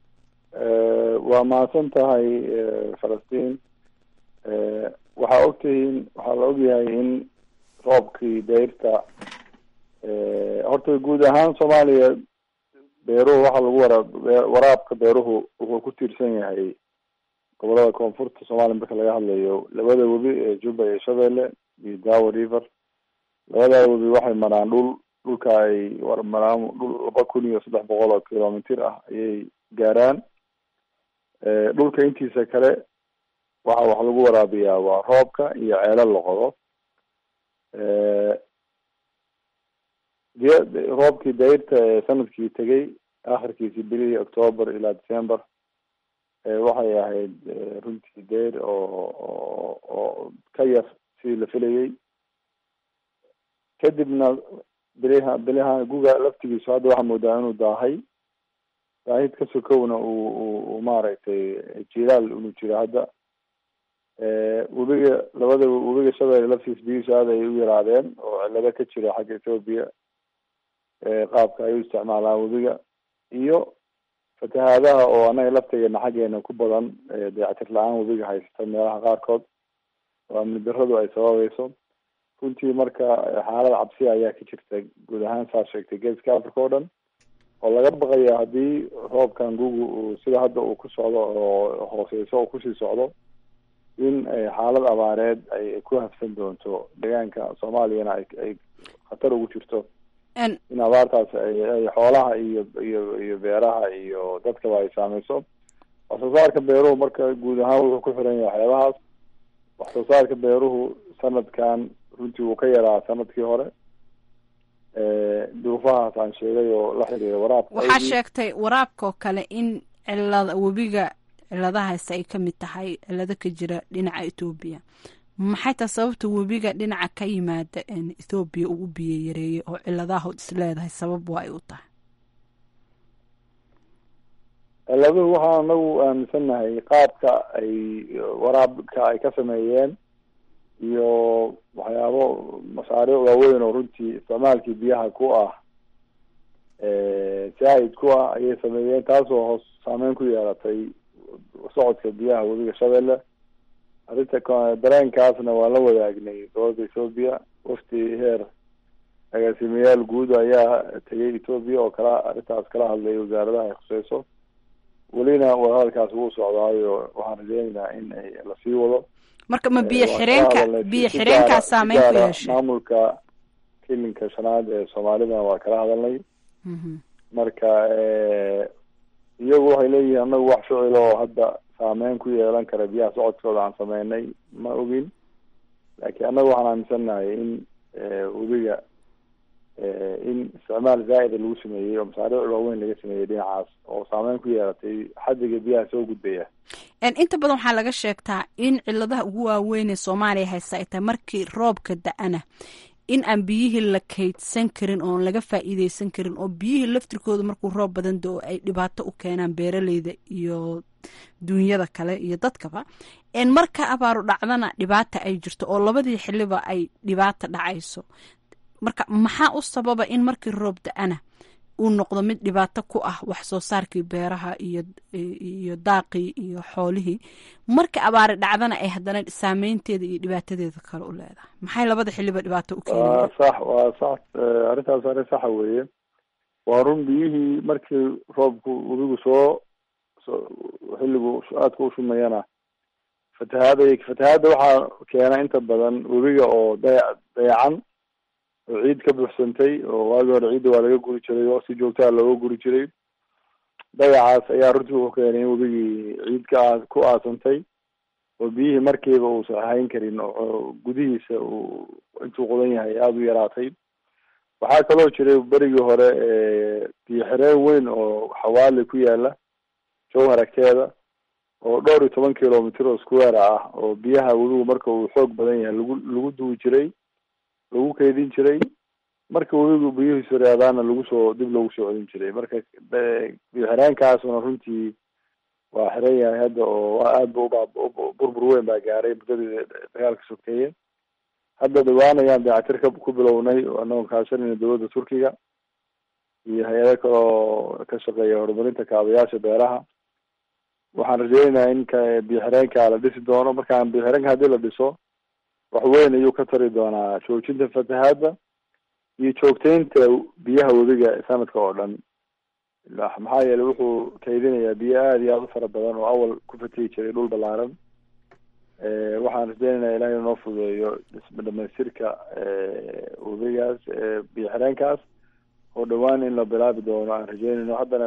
waa mahadsan tahay falastiin waxaa ogtihiin waxaa la ogyahay in roobkii dayrta horta guud ahaan soomaaliya beeruhu waxaa lagu waraab waraabka beeruhu wuxuu ku tiirsan yahay gobolada koonfurta soomaaliya marka laga hadlayo labada webi ee juba iyo shabeelle iyo dawa river labadaa webi waxay maraan dhul dhulka ay maraan dhul laba kun iyo saddex boqol oo kilomitir ah ayay gaaraan dhulka intiisa kale waxa wax lagu waraabiyaa waa roobka iyo ceelal la qodo roobkii dayrta ee sanadkii tegay akhirkiisii bilihii octoober ilaa december waxay ahayd runtii dayr oo oo ka yar sidii la filayay kadibna biliha biliha guga laftigiisu hadda waxaa moodaa inuu daahay daahid ka sokowna uu u maaragtay jilaal inuu jiro hadda webiga labada webiga shabeelle laftiis biyihiisu aad ay u yaraadeen oo cilado ka jira xagga ethoopia qaabka ay u isticmaalaan webiga iyo fatahaadaha oo anaga laftegeena xaggeena ku badan dayactir la-aan webiga haysata meelaha qaarkood oo amni daradu ay sababayso runtii marka xaalad cabsi ayaa ka jirta guud ahaan saa sheegtay geeska africa oo dhan oo laga baqaya haddii roobkan gugu uu sida hadda uu ku socdo oo hooseyso oo kusii socdo in xaalad abaareed ay ku hafsan doonto deegaanka soomaaliyana ay ay khatar ugu jirto in abaartaas ay xoolaha iyo iyo iyo beeraha iyo dadkaba ay saameyso wax soo saarka beeruhu marka guud ahaan wuxuu ku xiran yahay waxyaabahaas wax soo saarka beeruhu sanadkan runtii wuu ka yaraa sanadkii hore duufahaas aan sheegay oo la xiriira waraabka waxaa sheegtay waraabka oo kale in cilada webiga ciladahaasi ay kamid tahay cilado ka jira dhinaca ethoobiya maxay tahay sababta webiga dhinaca ka yimaada ethoobiya uu u biyo yareeyay oo ciladahood isleedahay sabab waa ay u tahay ciladuhu waxaan anagu aaminsannahay qaabka ay waraabka ay ka sameeyeen iyo waxyaabo mashaariic waaweyn oo runtii isticmaalkii biyaha ku ah zaahid ku ah ayay sameeyeen taasoo hoos saameyn ku yeelatay socodka biyaha webiga shabeelle arrinta dareenkaasna waan la wadaagnay dowladda ethoopia wafti heer agaasimayaal guud ayaa tegay ethoopia oo kala arrintaas kala hadlay wasaaradaha ay khuseyso welina wadahadalkaas wuu socdaayo waxaan rajeynaynaa in ay lasii wado marka ma biyo xireenka biyo xireenkaa saameyn ku yeeshay maamulka kilinka shanaad ee soomaalidana waa kala hadalnay marka iyagu waxay leeyihiin anagu wax ficil oo hadda saameyn ku yeelan kara biyaha socodkooda aan sameynay ma ogin laakiin annaga waxaan aaminsannahay in webiga in isticmaal zaa'ida lagu sameeyey oo masaariic waaweyn laga sameeyey dhinacaas oo saameyn ku yeelatay xadiga biyaha soo gudbaya inta badan waxaa laga sheegtaa in ciladaha ugu waaweyn ee soomaaliya haysta ay tahay markii roobka da-ana in aan biyihii la kaydsan karin oon laga faa'iideysan karin oo biyihii laftirkooda markuu roob badan do ay dhibaato u keenaan beeraleyda iyo duunyada kale iyo dadkaba marka abaaru dhacdana dhibaata ay jirto oo labadii xiliba ay dhibaata dhacayso marka maxaa u sababa in markii roob da-ana uu noqdo mid dhibaato ku ah wax soo saarkii beeraha iyo iyo daaqii iyo xoolihii marka abaari dhacdana ay haddana saameynteeda iyo dhibaatadeeda kale u leedahay maxay labada xiliba dhibaato u keeni waa sax waa sax arrintaas arrin saxa weeye waa run biyihii markii roobku webigu soo soo xilligu aadka u shumayana fatahaada fatahaadda waxaa keena inta badan webiga oo daya dayacan oo ciid ka buuxsantay oo waagi hore ciidda waa laga guri jiray oo si joogtaa looga guri jiray dayacaas ayaa runtii wuxuu keenay in webigii ciid ka aa ku aasantay oo biyihii markiiba uusan ahayn karin oo gudihiisa uu intuu qodan yahay aada u yaraatay waxaa kaloo jiray berigii hore biyo xireen weyn oo xawaali ku yaala jowhar agteeda oo dhowr iyo toban kilomitr oo square ah oo biyaha webigu marka uu xoog badan yahay lagu lagu duwi jiray lagu keydin jiray marka webigu biyuhiisu reedaana lagu soo dib loogu soo celin jiray marka biyo xireenkaasuna runtii waa xiran yahay hadda oo aad ba uba burbur weyn baa gaaray muddadii dagaalka sokeeye hadda dhawaan ayaan dayactir ka ku bilownay anagoo kaashanayna dowladda turkiga iyo hay-ado kale oo ka shaqeeya horumarinta kaabayaasha beeraha waxaan rajeynayaa in ka biyo xireenka la dhisi doono markaan biyo xireenka haddii la dhiso wax weyn ayuu ka tari doonaa joojinta fatahaadda iyo joogteynta biyaha webiga sanadka oo dhan maxaa yeelay wuxuu kaydinayaa biyo aada iyo aada u fara badan oo awal ku fatihi jiray dhul balaaran waxaan rajeynaynaa ilahay inoo fududeeyo dhamaystirka webigaas biyo xireenkaas oo dhawaan in la bilaabi doono aan rajeynayno haddana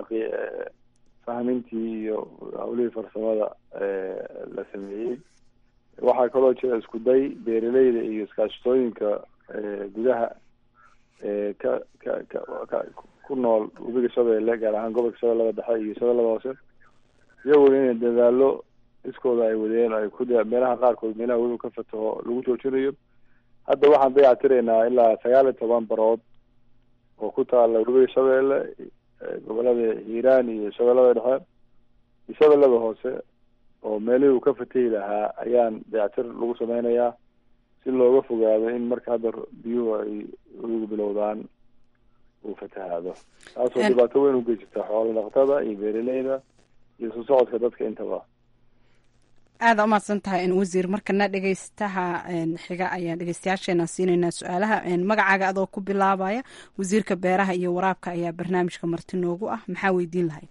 fahmintii iyo hawlihii farsamada la sameeyey waxaa kaloo jira isku day beeraleyda iyo iskaashatooyinka gudaha ka ka ka ka ku nool webiga shabeelle gaar ahaan gobolka shabeellada dhexe iyo shabeellada hoose iyaguna inay dadaalo iskooda ay wadeen ay ku meelaha qaarkood meelaha webiga ka fataho lagu joojinayo hadda waxaan dayactiraynaa ilaa sagaal iyo toban barood oo ku taala webiga shabeelle gobolada hiiraan iyo shabeellada dhexe iyo shabeellada hoose oo meelihii uu ka fatahi lahaa ayaan dayactir lagu sameynayaa si looga fogaado in marka hadda biyuhu ay webigu bilowdaan uu fatahaado taasoo dhibaato weyn ugeysata xoolo dhaqatada iyo beeraleyda iyo soo socodka dadka intaba aada umahadsan tahay wasiir markana dhegeystaha xiga ayaan dhegeystayaasheena siinaynaa su-aalaha magacaaga adoo ku bilaabaya wasiirka beeraha iyo waraabka ayaa barnaamijka marti noogu ah maxaa weydiin lahayd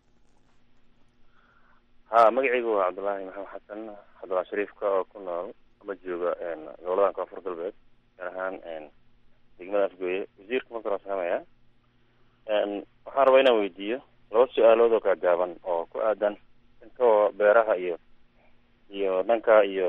ha magacaygu waa cabdullaahi maxamed xasan cabdullahi shariifka oo ku nool ama jooga goboladan koonfur galbeed gaar ahaan degmada afgooye wasiirka marka hore salaamaya waxaan rabaa inaan weydiiyo laba su-aalood oo gaagaaban oo ku aadan dhanka beeraha iyo iyo dhanka iyo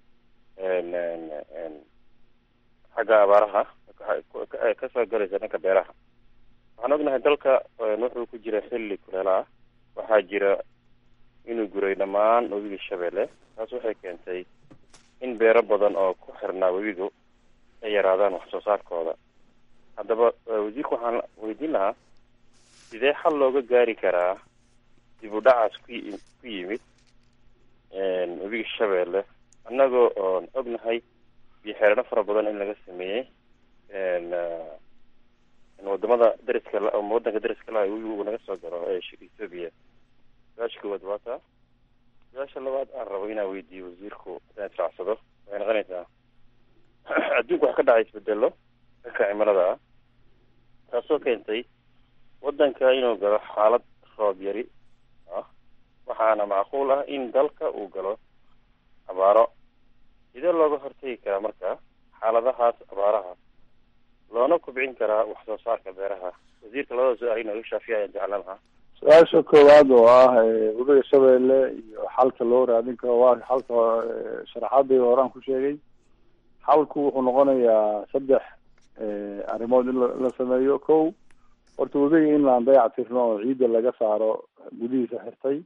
xagga abaaraha kasoo galaysa dhanka beeraha waxaan ognahay dalka wuxuu ku jira xilli kuleela ah waxaa jira inuu guray dhammaan webiga shabeelle taas waxay keentay in beero badan oo ku xirnaa webigu ay yaraadaan wax soo saarkooda haddaba wasiirka waxaan weydiin lahaa sidee xal looga gaari karaa dib u dhacaas ku ku yimid webiga shabeelle annagoo oon ognahay biyo xeerano fara badan in laga sameeyey wadamada dariska ama wadanka dariska laha webigu uu naga soo galo ee ethoobia su-aasha koowaad waa taa su-aasha labaad aan rabo inaan weydiiyo wasiirku haddaan israacsado waxay noqonaysaa adduunka wax ka dhacay isbedelo dhanka cimilada ah taasoo keentay wadanka inuu galo xaalad roob yari ah waxaana macquul ah in dalka uu galo abaaro sidee looga hortegi karaa marka xaaladahaas abaaraha loona kubcin karaa wax soo saarka beeraha wasiirka labada su-aal inuu iga shaafiya ayaan jeclaan lahaa su-aasha koowaad oo ah webiga shabeelle iyo xalka loo raadin karo waa xalka sharaxaadii horaan ku sheegay xalku wuxuu noqonayaa saddex arrimood in la sameeyo ko horta webiga in laan dayac tirno oo ciidda laga saaro gudihiisa xirtay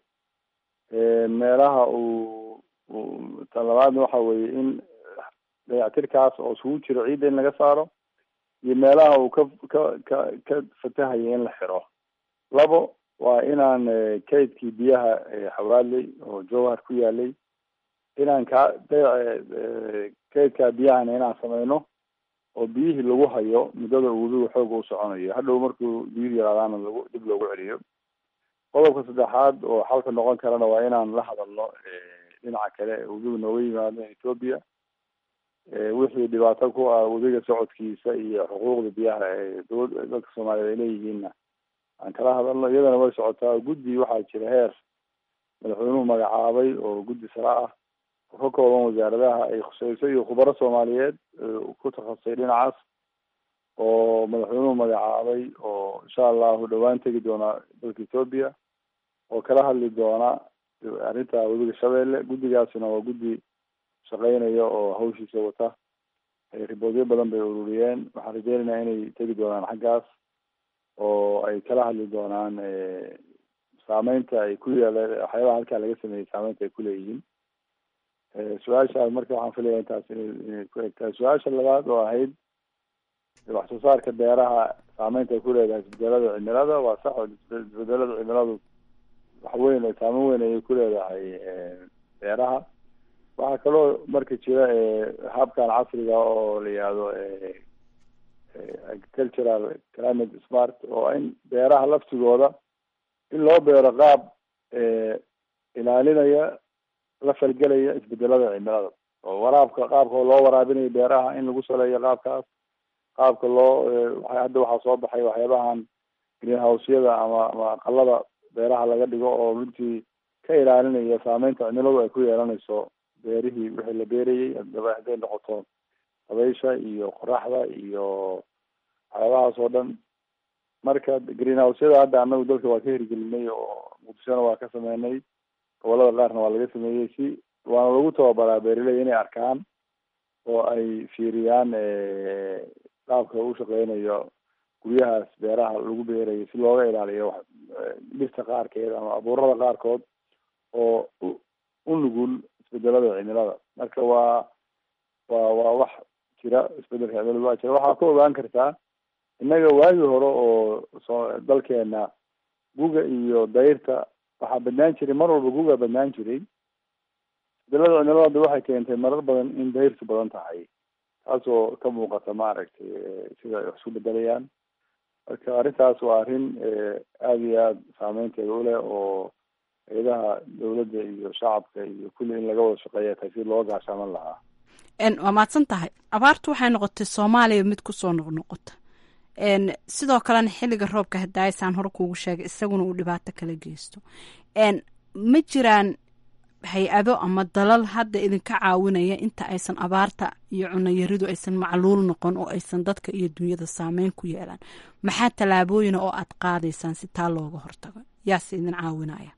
meelaha uu tan labaadna waxa weeye in dayactirkaas oo isugu jiro ciidda in laga saaro iyo meelaha uu ka ka ka ka fatahaya in la xiro labo waa inaan kaydkii biyaha xawaadley oo jowhar ku yaalay inaan ka kaydkaa biyahana inaan sameyno oo biyihii lagu hayo muddada uu webigu xooga u soconayo hadhow markuu biyuhu yaraadaana lagu dib loogu celiyo qodobka saddexaad oo xalka noqon karana waa inaan la hadalno dhinaca kale webigu nooga yimaado ethoobia wixii dhibaato ku ah webiga socodkiisa iyo xuquuqda biyaha ee dowla dadka soomaaliyeed ay leeyihiinna aan kala hadalno iyadana way socotaa guddi waxaa jira heer madaxweynuhu magacaabay oo guddi sare ah oo ka kooban wasaaradaha ay khuseyso iyo khubaro soomaaliyeed ku takhasusay dhinacaas oo madaxweynuhu magacaabay oo insha allahu dhawaan tegi doona dalka ethoobia oo kala hadli doona arrinta webiga shabeelle guddigaasina waa guddi shaqeynaya oo hawshiisa wata riboodyo badan bay ururiyeen waxaan rajeynaynaa inay tegi doonaan xaggaas oo ay kala hadli doonaan saameynta ay ku yeela waxyaabaha halkaa laga sameeyey saameynta ay kuleeyihiin su-aashaas marka waxaan filaya intaas inay inay ku egtahay su-aasha labaad oo ahayd wax soo saarka beeraha saameynta ay ku leedahay isbedelada cimilada waa sax oo isbedelada cimiladu wax weyn saameyn weyn ayay ku leedahay beeraha waxaa kaloo marka jira habkan casriga oo la yihahdo agricultural climate smart oo in beeraha laftigooda in loo beero qaab ilaalinaya la falgelaya isbedelada cimilada oo waraabka qaabka loo waraabinayo beeraha in lagu saleeyo qaabkaas qaabka loo hadda waxaa soo baxay waxyaabahan greenhouseyada ama ama aqalada beeraha laga dhigo oo runtii ka ilaalinaya saameynta cimiladu ay ku yeelanayso beerihii wixii la beerayay adaba hadday noqoto dabaysha iyo qoraxda iyo waxyaabahaas oo dhan marka greenhouseyada hadda anagu dalka waa ka hirgelinay oo muqdishona waa ka sameynay gobolada qaarna waa laga sameeyey si waana lagu tababaraa beeraley inay arkaan oo ay fiiriyaan qaabka u shaqeynayo guryahaas beeraha lagu beerayo si looga ilaaliyo dhirta qaarkeed ama abuurada qaarkood oo u nugul isbedelada cimilada marka waa waa waa wax jira isbedelka cimilada waa jira waxaa ku ogaan kartaa innaga waagii hore oo soo dalkeena guga iyo dayrta waxaa badnaan jiray mar walba guga badnaan jiray isbedelada cimilada waxay keentay marar badan in dayrtu badan tahay taasoo ka muuqata maaragtay sida ay wax isku bedelayaan marka arrintaas waa arrin aada iyo aada saameynteeda uleh oo hay-adaha dawladda iyo shacabka iyo kulli in laga wada shaqeeya tahay si loo gaashaaman lahaa waa mahadsan tahay abaartu waxay noqotay soomaaliya mid kusoo noqnoqota sidoo kalena xilliga roobka hadaayasaan hore kuugu sheegay isaguna uu dhibaato kala geysto ma jiraan hay-ado ama dalal hadda idinka caawinaya inta aysan abaarta iyo cunayaridu aysan macluul noqon oo aysan dadka iyo dunyada saameyn ku yeelaan maxaa tallaabooyina oo aad qaadaysaan si taa looga hortago yaase idin caawinaya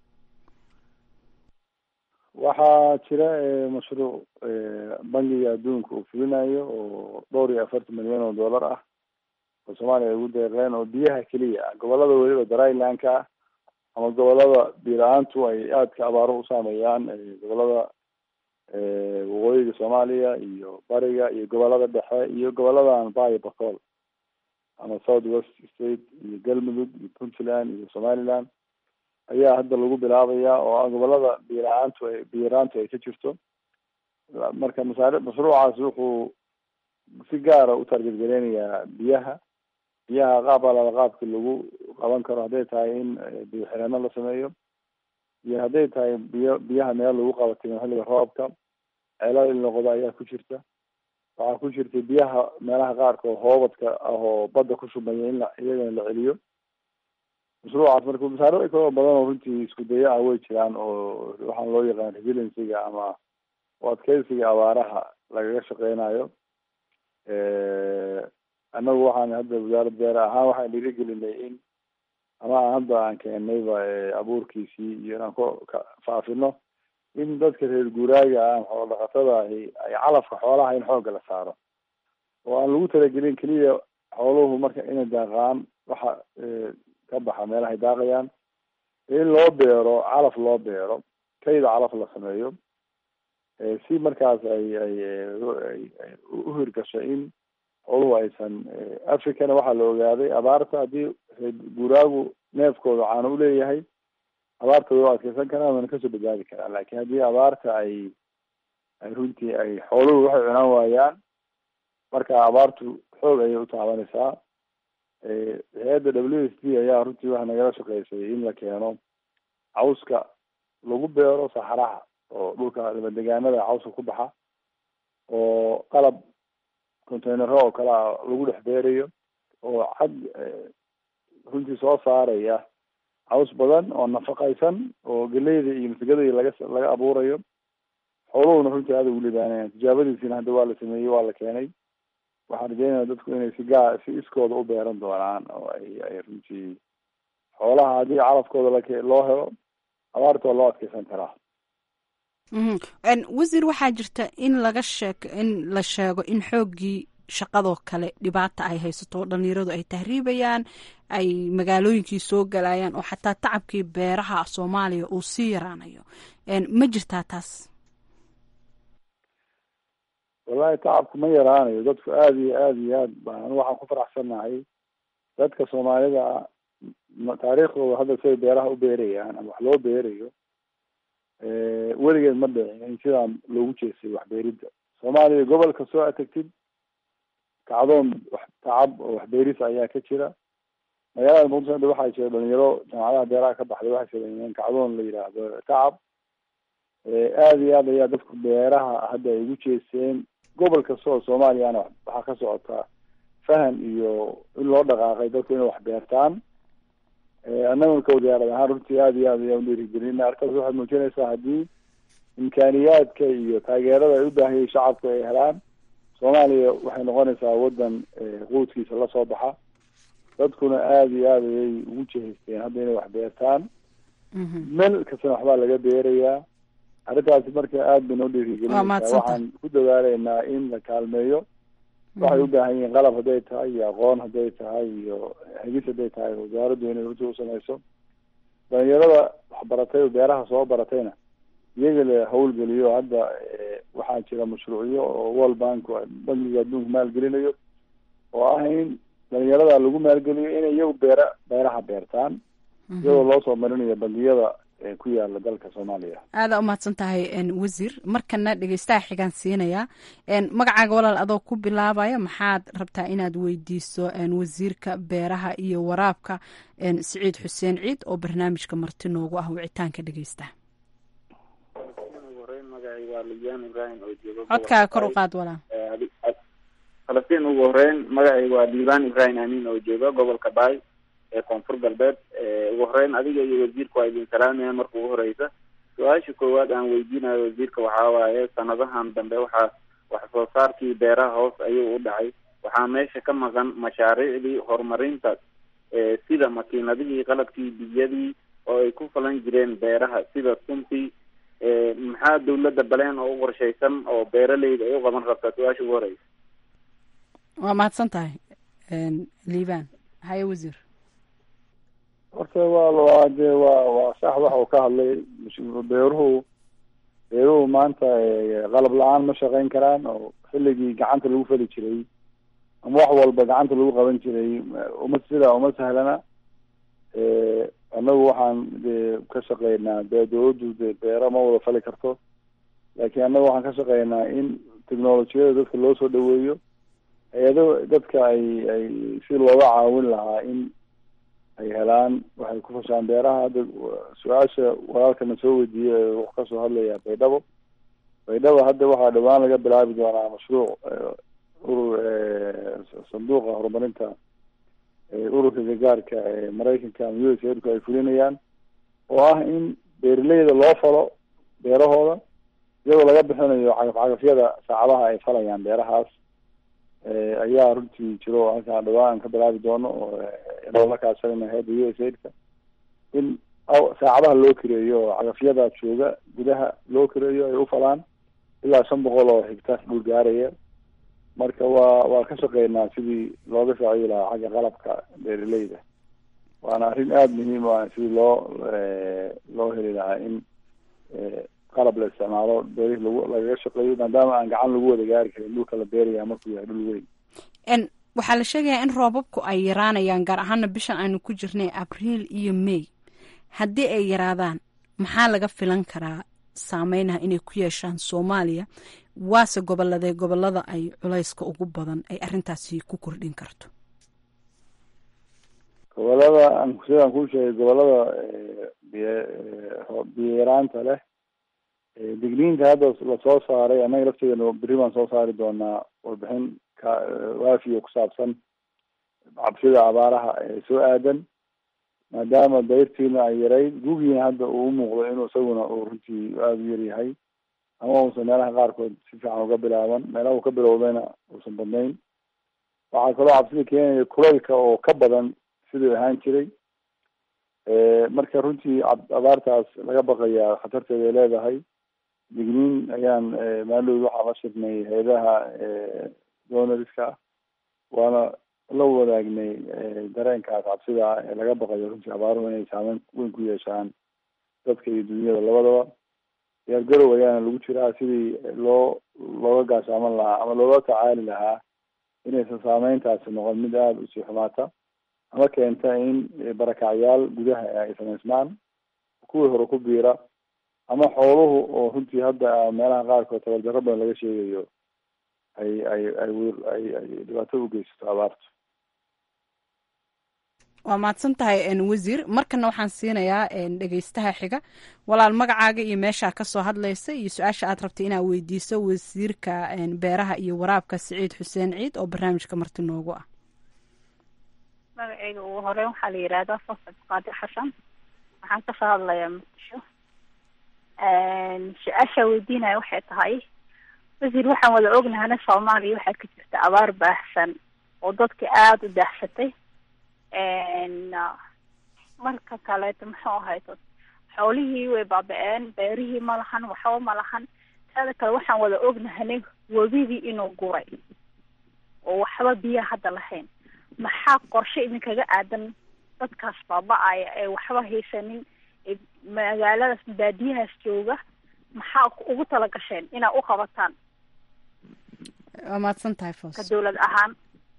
waxaa jira mashruuc bangiga adduunka uu fulinayo oo dhowr iyo afartan milyan oo dollar ah oo soomaaliya ay ugu deeqeen oo biyaha keliya ah gobolada weliba drylandka ah ama gobolada biila-aantu ay aadka abaaro u saameeyaan gobolada waqooyiga soomaaliya iyo bariga iyo gobolada dhexe iyo goboladan bayo bacool ama south west state iyo galmudug iyo puntland iyo somaliland ayaa hadda lagu bilaabaya oo ah gobolada biila-aantu ay biyaraantu ay ka jirto marka masaari mashruucaas wuxuu si gaara u targetgareynayaa biyaha biyaha qaab alala qaabki lagu qaban karo hadday tahay in biyo xireeno la sameeyo iyo hadday tahay biyo biyaha meel lagu qabatimo xilliga roobka ceelal in noqdo ayaa ku jirta waxaa ku jirta biyaha meelaha qaarkood hoobadka ah oo badda ku shubmaya in la iyagana la celiyo mashruucaas marka masaariic kaloo badan oo runtii isku daya ah way jiraan oo waxaan loo yaqaan resiliencyga ama u adkeysiga abaaraha lagaga shaqeynayo annagu waxaan hadda wasaaradda beere ahaan waxaan dhiirigelinay in ama aan hadda aan keennayba abuurkiisii iyo inaan ku faafino in dadka reer guuraaga ah xoolo dhaqatada ahi ay calafka xoolaha in xoogga la saaro oo aan lagu talagelin keliya xooluhu marka inay daaqaan waxa ka baxa meelahay daaqayaan in loo beero calaf loo beero kayda calaf la sameeyo si markaas ay ay ay u hirgasho in xooluhu aysan africana waxaa la ogaaday abaarta haddii guuraagu neefkooda caano uleeyahay abaarta way u adkeysan karaan wana kasoo badbaadi karaan lakin haddii abaarta ay ay runtii ay xooluhu waxay cunaan waayaan marka abaartu xoog ayay utaabanaysaa hay-adda w s d ayaa runtii waxa nagala shaqeysay in la keeno cawska lagu beero saxaraha oo dhulka dabadegaanada cawska ku baxa oo qalab containero oo kale a lagu dhex beerayo oo cad runtii soo saaraya caws badan oo nafaqaysan oo geleyda iyo masagada laga laga abuurayo xooluhuna runtii aada ugu libaanayaan tijaabadiisina hadda waa la sameeyey waa la keenay waxaan rajeynaya dadku inay si gaa si iskooda u beeran doonaan oo ay ay runtii xoolaha haddii calafkooda lak loo helo abaarta waa loo adkeysan karaa wasiir waxaa jirta in laga sheek in la sheego in xooggii shaqadoo kale dhibaata ay haysato oo dhalinyaradu ay tahriibayaan ay magaalooyinkii soo galayaan oo xataa tacabkii beeraha soomaaliya uu sii yaraanayo ma jirtaa taas wallahi tacabku ma yaraanayo dadku aada iyo aada iyo aad baan waxaan ku faraxsannahay dadka soomaalida taariikhdooda hadda siday beeraha u beerayaan ama wax loo beerayo weligeed ma dhicin in sidaan loogu jeestay waxbeeridda soomaaliya gobol kastoo aad tagtid kacdoon wax tacab oo waxbeeris ayaa ka jira magaalada muqdisho hadda waxaa jira dhalinyaro jaamacadaha beeraha ka baxday waxay sameeyeen kacdoon la yidhaahdo tacab aada iyo aad ayaa dadku beeraha hadda ay ugu jeesteen gobol kasta oo soomaaliyana waxaa ka socotaa fahan iyo in loo dhaqaaqay dadku inay wax beertaan annaguna ka wasaarad ahaan runtii aada iyo aad ayaan udhiirigelina arkaas waxay muujinaysaa haddii imkaaniyaadka iyo taageerada ay u baahiyay shacabku ay helaan soomaaliya waxay noqonaysaa waddan quudkiisa lasoo baxa dadkuna aada iyo aada ayay ugu jehaysteen hadda inay wax beertaan meel kastana waxbaa laga beerayaa arrintaasi marka aada bayna Waa udhiirigelinaysaa mahadsantahay. waxaan ku dadaaleynaa in la kaalmeeyo waxay u baahan yihiin qalab hadday tahay iyo aqoon hadday tahay iyo hegis hadday tahay wasaaraddu inay runtii usamayso dhalinyarada waxbaratay oo beeraha soo baratayna iyaga la hawlgeliyo hadda eh, waxaa jira mashruucyo oo world bank bankiga adduunka maalgelinayo oo ah in dhalinyarada lagu maalgeliyo inay iyagu beera beeraha beertaan iyadoo loo soo marinayo bangiyada eh, ku yaala dalka soomaaliya aada umahadsan tahay n wasiir markana dhegeystaha xigaan siinayaa n magacaaga walaal adoo ku bilaabaya maxaad rabtaa inaad weydiiso n wasiirka beeraha iyo waraabka n siciid xuseen ciid oo barnaamijka marti noogu ah wicitaanka dhegeystaha magacayga waa libyaan ibrahim oo jooga codkaaga kor u qaad walaal falastiin ugu horeyn magacayga waa liibaan ibrahim amiin oo jooga gobolka baay ee koonfur galbeed ugu horeyn adiga iyo wasiirka waa idin salaamayaan marka ugu horeysa su-aasha koowaad aan weydiinayo wasiirka waxaa waaye sanadahan dambe waxaa wax soo saarkii beeraha hoos ayuu u dhacay waxaa meesha ka maqan mashaariicdii horumarinta ee sida makiinadihii qalabkii biyadii oo ay ku falan jireen beeraha sida suntii ee maxaa dawladda baleen oo u qorshaysan oo beeraleyda ay u qaban rabtaa su-aasha ugu horeysa waa mahadsan tahay n liibaan haye wasiir horta waa waa dee waa waa sax waxa uu ka hadlay mush- beeruhu beeruhu maanta eh, qalab la-aan ma shaqeyn karaan oo xilligii gacanta lagu fali jiray ama wax walba gacanta lagu qaban jiray eh, uma sidaa uma sahlana Eh, annagu waxaan dee ka shaqeynaa dee dawladdu dee beero ma wada fali karto laakiin annagu waxaan ka shaqeynaa in technolojiyada dadka loo soo dhaweeyo hay-ado dadka ay ay si looga caawin lahaa in ay helaan waxay ku fashaan beeraha hadda su-aasha walaalkana soo weydiiyey ee wuxuu kasoo hadlayaa baydhabo baydhabo hadda waxaa dhawaan laga bilaabi doonaa mashruuc eh, urur eh, sanduuqa horumarinta eh, ururka gargaarka ee maraykanka ama u s aidku ay fulinayaan oo ah in beeraleyda loo falo beerahooda iyadoo laga bixinayo cagaf-cagafyada saacadaha ay falayaan beerahaas eh, ayaa runtii jiro oo halkaan dhawaan ka bilaabi doono oo eh, loola kaashanayna hayadda u s aidka in aw- saacadaha loo kireeyo oo cagafyada jooga gudaha loo kireeyo ay u falaan ilaa shan boqol oo higtar dhul gaaraya marka waa waa ka shaqeynaa sidii looga saaciidi lahaa xagga qalabka beeraleyda waana arrin aada muhiim u ah sidii loo eh, loo heli lahaa in eh, qalab la isticmaalo beerihii lagu lagaga shaqeeyo maadaama aan gacan lagu wada gaari karin dhulka la beeraya markuu yahay dhul weyn n waxaa la sheegayaa in roobabku ay yaraanayaan gaar ahaana bishan aynu ku jirnay abriil iyo may haddii ay yaraadaan maxaa laga filan karaa saameynaha inay ku yeeshaan soomaaliya waase goboladee gobolada ay culayska ugu badan ay arintaasi ku kordhin karto gobolada aan sidaan kuu sheegay gobolada eh, biyo eh, roob biyo yaraanta leh eh, digniinta hadda lasoo saaray annaga lafteedana berri baan soo saari doonaa warbixin ka eh, waafiya ku saabsan cabsida abaaraha ee soo aadan maadaama dayrtiina ay yarayd gugiina hadda uu umuuqdo inuu isaguna uu runtii aada u yaryahay ama uusan meelaha qaarkood si fiican uga bilaaban meelaha uu ka bilowdayna uusan badnayn waxaa kaloo cabsida keenaya kulaylka oo ka badan siduu ahaan jiray marka runtii ab- abaartaas laga baqayaa khatarteeda ay leedahay digniin ayaan maalowd waxaa la shirnay hay-adaha donoriska ah waana la wadaagnay dareenkaas cabsida ah ee laga baqayo runtii abaaruhu inay saameyn weyn ku yeeshaan dadka iyo dunyada labadaba diyaargarow ayaana lagu jiraa sidii loo looga gaashaaman lahaa ama looga tacaali lahaa inaysan saameyntaasi noqon mid aada usii xumaata ama keenta in barakacyaal gudaha ay samaysmaan kuwii hore ku biira ama xooluhu oo runtii hadda meelaha qaarkood tabardarro badan laga sheegayo ay ay ay wi- ay ay dhibaato u geysato abaartu waa mahadsan tahay n wasiir markana waxaan siinayaa n dhegeystaha xiga walaal magacaaga iyo meeshaa kasoo hadlaysa iyo su-aasha aad rabtay inaad weydiiso wasiirka n beeraha iyo waraabka siciid xuseen ciid oo barnaamijka marti noogu ah magacayga ugu horeyn waxaa la yidhaahdaa fasad qaadir xasan waxaan kasoo hadlayaa muqdisho su-aashaa weydiinaya waxay tahay wasiir waxaan wada ognahana soomaaliya waxaa ka jirta abaar baahsan oo dadka aada u daahsatay marka kaleeto muxuu ahayto xoolihii way baaba-een beerihii ma lahan waxba ma lahan taada kale waxaan wada ognahanay webidii inuu guray oo waxba biyo hadda lahayn maxaa qorshe idinkaga aadan dadkaas baaba-aya ee waxba haysanin ee magaaladaas baadiyahaas jooga maxaa ugu tala gasheen inaa u qabataan waa mahadsan tahay ka foos dawlad ahaan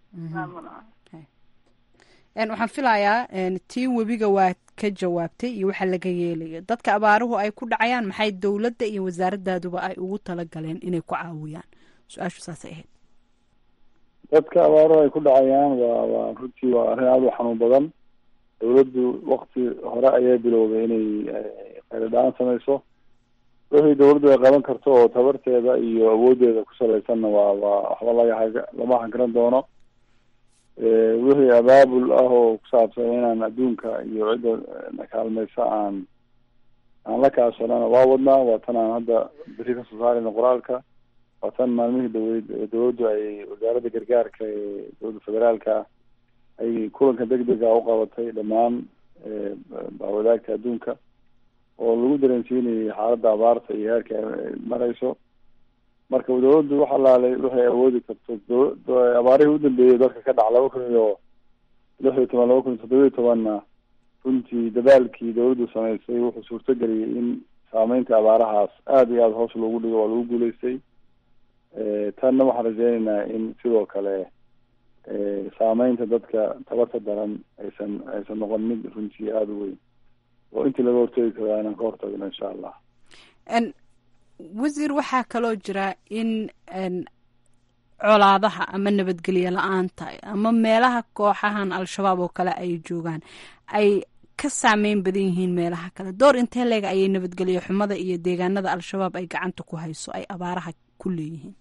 Een, waxaan filayaa een, tii webiga waa ka jawaabtay iyo waxa laga yeelayo dadka abaaruhu ay ku dhacayaan maxay dowladda iyo wasaaradaaduba ay ugu talagaleen inay ku caawiyaan su-aashu saasay ahayd dadka abaaruhu ay ku dhacayaan waa waa runtii waa arrin aada u xanuun badan dawladdu wakti hore ayay bilowday inay eh, khayradhaan samayso wixii dawladdu ay qaban karto oo tabarteeda iyo awooddeeda ku salaysanna waa waa waxba laga hag- lama hagran doono Eh, wixii abaabul ah oo ku saabsan inaan adduunka iyo cidda na kaalmaysa aan aan la kaashanana waa wadnaa waa tan aan hadda beri kasoo saarayna qoraalka waa tan maalmihii dawlad dawladdu ay wasaaradda gargaarka ee dowladda federaalka ay kulanka degdega u qabatay dhammaan eh, bahwadaagta adduunka oo lagu dareensiinayay xaaladda abaarta iyo heerka ay marayso marka dawladdu wax alaalay waxay awoodi karto daw- da- abaarihii u dambeeyey dalka ka dhaca laba kun iyo lix iyo toban laba kun iyo toddoba iyo tobanna runtii dadaalkii dawladdu samaysay wuxuu suurtageliyey in saameynta abaarahaas aada iyo aada hoos loogu dhigo waa lagu guuleystay Eh, tanna waxaan rajeynaynaa in sidoo kale eh, saameynta dadka tabarta daran aysan aysan noqon mid runtii aada u weyn oo intii laga hortegi karaa inaan ka hortagno insha allah Een, wasiir waxaa kaloo jira in een, colaadaha ama nabadgelyo la-aanta ama meelaha kooxahan al-shabaab oo kale ay joogaan ay ka saameyn badan yihiin meelaha kale door intee leeg ayay nabadgelyo xumada iyo deegaanada al-shabaab ay gacanta ku hayso ay abaaraha ku leeyihiin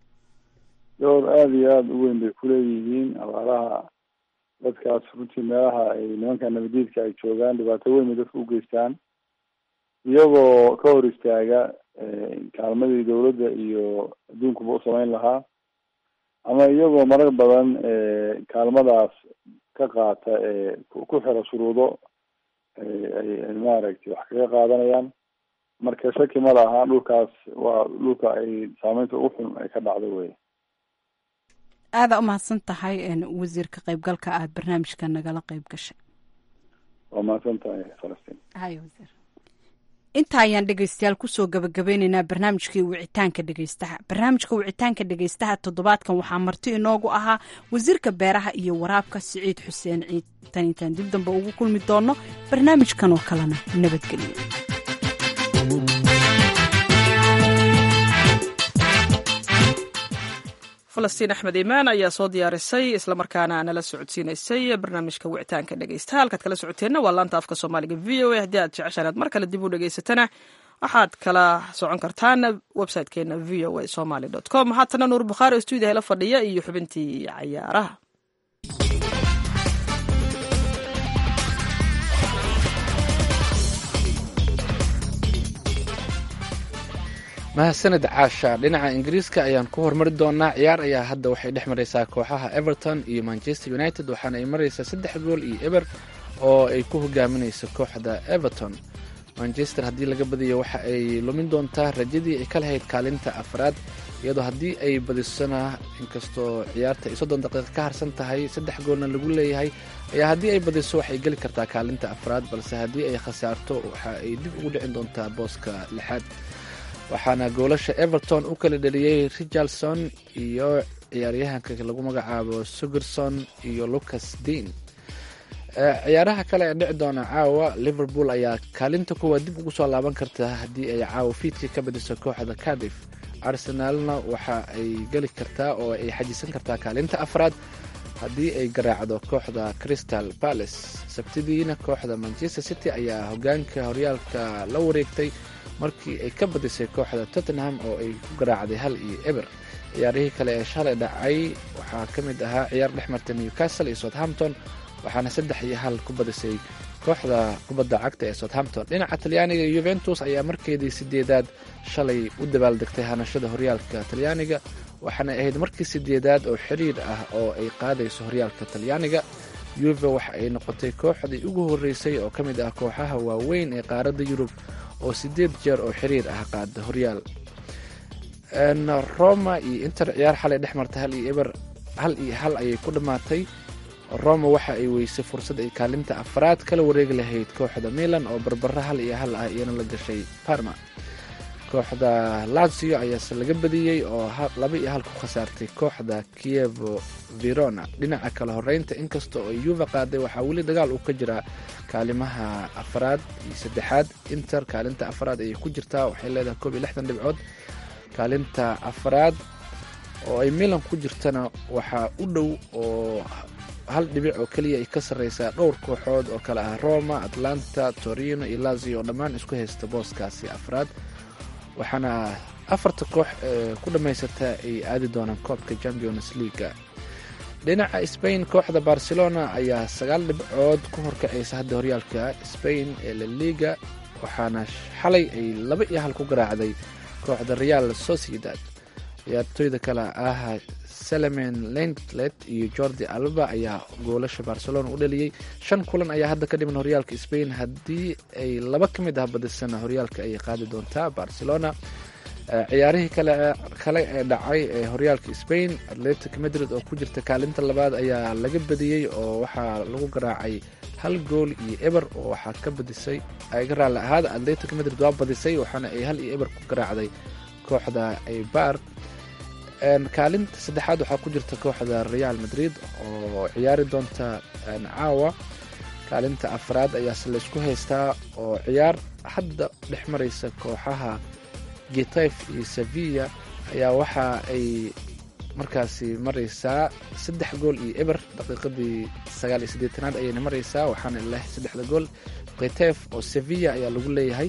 door aada iyo aada u weyn bay kuleeyihiin abaaraha dadkaas runtii meelaha ay nimanka nabadiidka ay joogaan dhibaato weyn bay dadka u geystaan iyagoo ka hor istaaga eh, kaalmadii dawladda iyo adduunkuba u samayn lahaa ama iyagoo marar badan eh, kaalmadaas ka qaata ee ku ku xira shuruudo ay ay ay maaragtay wax kaga qaadanayaan marka shaki ma laha dhulkaas waa dhulka ay saameynta ugu xun ay ka dhacdo wey aada u mahadsan tahay een, wasiir ka qaybgalka aad barnaamijka nagala qayb gashay waa mahadsan tahay falastiin haye wasiir inta ayaan dhegeystayaal kusoo gabagabeyneynaa barnaamijkii wicitaanka dhegeystaha barnaamijka wicitaanka dhegeystaha toddobaadkan waxaa marti inoogu ahaa wasiirka beeraha iyo waraabka siciid xuseen ciid tan intaan dib dambe ugu kulmi doono barnaamijkan oo kalena nabadgelyo falastiin axmed iimaan ayaa soo diyaarisay islamarkaana nala socodsiinaysay barnaamijka wicitaanka dhegeysta halkaad kala socoteenna waa laanta afka soomaaliga v o a haddii aad jeceshaan aad mar kale dib u dhegeysatana waxaad kala socon kartaan websitekeena v o a somaly com haatana nuur bukhaari oo stuudiyaha la fadhiya iyo xubintii cayaaraha mahadsaned caasha dhinaca ingiriiska ayaan ku hormari doonaa ciyaar ayaa hadda waxay dhex maraysaa kooxaha everton iyo manchester united waxaana ay maraysaa saddex gool iyo eber oo ay ku hogaaminayso kooxda everton manchester haddii laga badiyo waxa ay lumin doontaa rajadii ay ka lahayd kaalinta afraad iyadoo haddii ay badisona inkastoo ciyaarta ay soddon daqiiqa ka harsan tahay saddex goolna lagu leeyahay ayaa haddii ay badiso waxay geli kartaa kaalinta afraad balse haddii ay khasaarto waxa ay dib ugu dhicin doontaa booska lixaad waxaana goolasha everton u kala dheliyey richardson iyo ciyaaryahanka lagu magacaabo sugerson iyo lucas dean ciyaaraha kale ee dhici doona caawa liverpool ayaa kaalinta kuwaad dib ugu soo laaban karta haddii ay caawa fiidkii ka badiso kooxda cardiff arsenalna waxa ay geli kartaa oo ay xajisan kartaa kaalinta afraad haddii ay garaacdo kooxda crystal palace sabtidiina kooxda manchester city ayaa hogaanka horyaalka la wareegtay markii ay ka badisay kooxda tottenham oo ay ku garaacday hal iyo eber ciyaarihii kale ee shalay dhacay waxaa ka mid ahaa ciyaar dhex marta newcastle iyo southampton waxaana saddex iyo hal ku badisay kooxda kubadda cagta ee southampton dhinaca talyaaniga yuventus ayaa markeedii sideedaad shalay u dabaaldegtay hanashada horyaalka talyaaniga waxaana ahayd markii sideedaad oo xiriir ah oo ay qaadayso horyaalka talyaaniga yuve waxa ay noqotay kooxdii ugu horreysay oo ka mid ah kooxaha waaweyn ee qaaradda yurub oo siddeed jeer oo xiriir ah qaada horyaal roma iyo inter ciyaar xalay dhex marta hal iyo eber hal iyo hal ayay ku dhammaatay roma waxa ay weysay fursad ay kaalinta afraad kala wareegi lahayd kooxda milan oo barbaro hal iyo hal ah iyana la gashay parma kooxda lazio ayaase laga badiyey oo laba iyo hal ku khasaartay kooxda kievo verona dhinaca kale horeynta inkasta oo yuva qaaday waxaa weli dagaal uu ka jiraa kaalimaha afraad iyo saddexaad inter kaalinta afraad ayay ku jirtaa waxay leedahay koob iyo lixdan dhibcood kaalinta afraad oo ay milan ku jirtana waxaa u dhow oo hal dhibic oo keliya ay ka sarreysaa dhowr kooxood oo kale ah roma atlanta torino iyo lazio oo dhammaan isku haysta booskaasi afraad waxaana afarta koox ee ku dhammaysata ay aadi doonaan koobka champions leaga dhinaca spain kooxda barcelona ayaa sagaal dhibcood ku horkacaysa hadda horyaalka spain ee la liga waxaana xalay ay laba iyo hal ku garaacday kooxda real sociedad ciyaartooyda kale ah salamen lentlet iyo jordi alba ayaa goolasha barcelona u dhaliyey shan kulan ayaa hadda ka dhiman horyaalka spain haddii ay laba ka mid ah badisana horyaalka ayay qaadi doontaa barcelona ciyaarihii kale ee dhacay ee horyaalka spain atletic madrid oo ku jirta kaalinta labaad ayaa laga badiyey oo waxaa lagu garaacay hal gool iyo eber oo waxaa ka badisay ga raalli ahaada atletic madrid waa badisay waxaana ay hal iyo eber ku garaacday kooxda aybar kaalinta saddexaad waxaa ku jirta kooxda real madrid oo ciyaari doonta caawa kaalinta afraad ayaase laysku haystaa oo ciyaar hadda dhex maraysa kooxaha getef iyo sevilla ayaa waxa ay markaasi maraysaa saddex gool iyo eber daqiiqadii sagaal iyo siddeetanaad ayayna maraysaa waxaana leh saddexda gool getef oo sevilla ayaa lagu leeyahay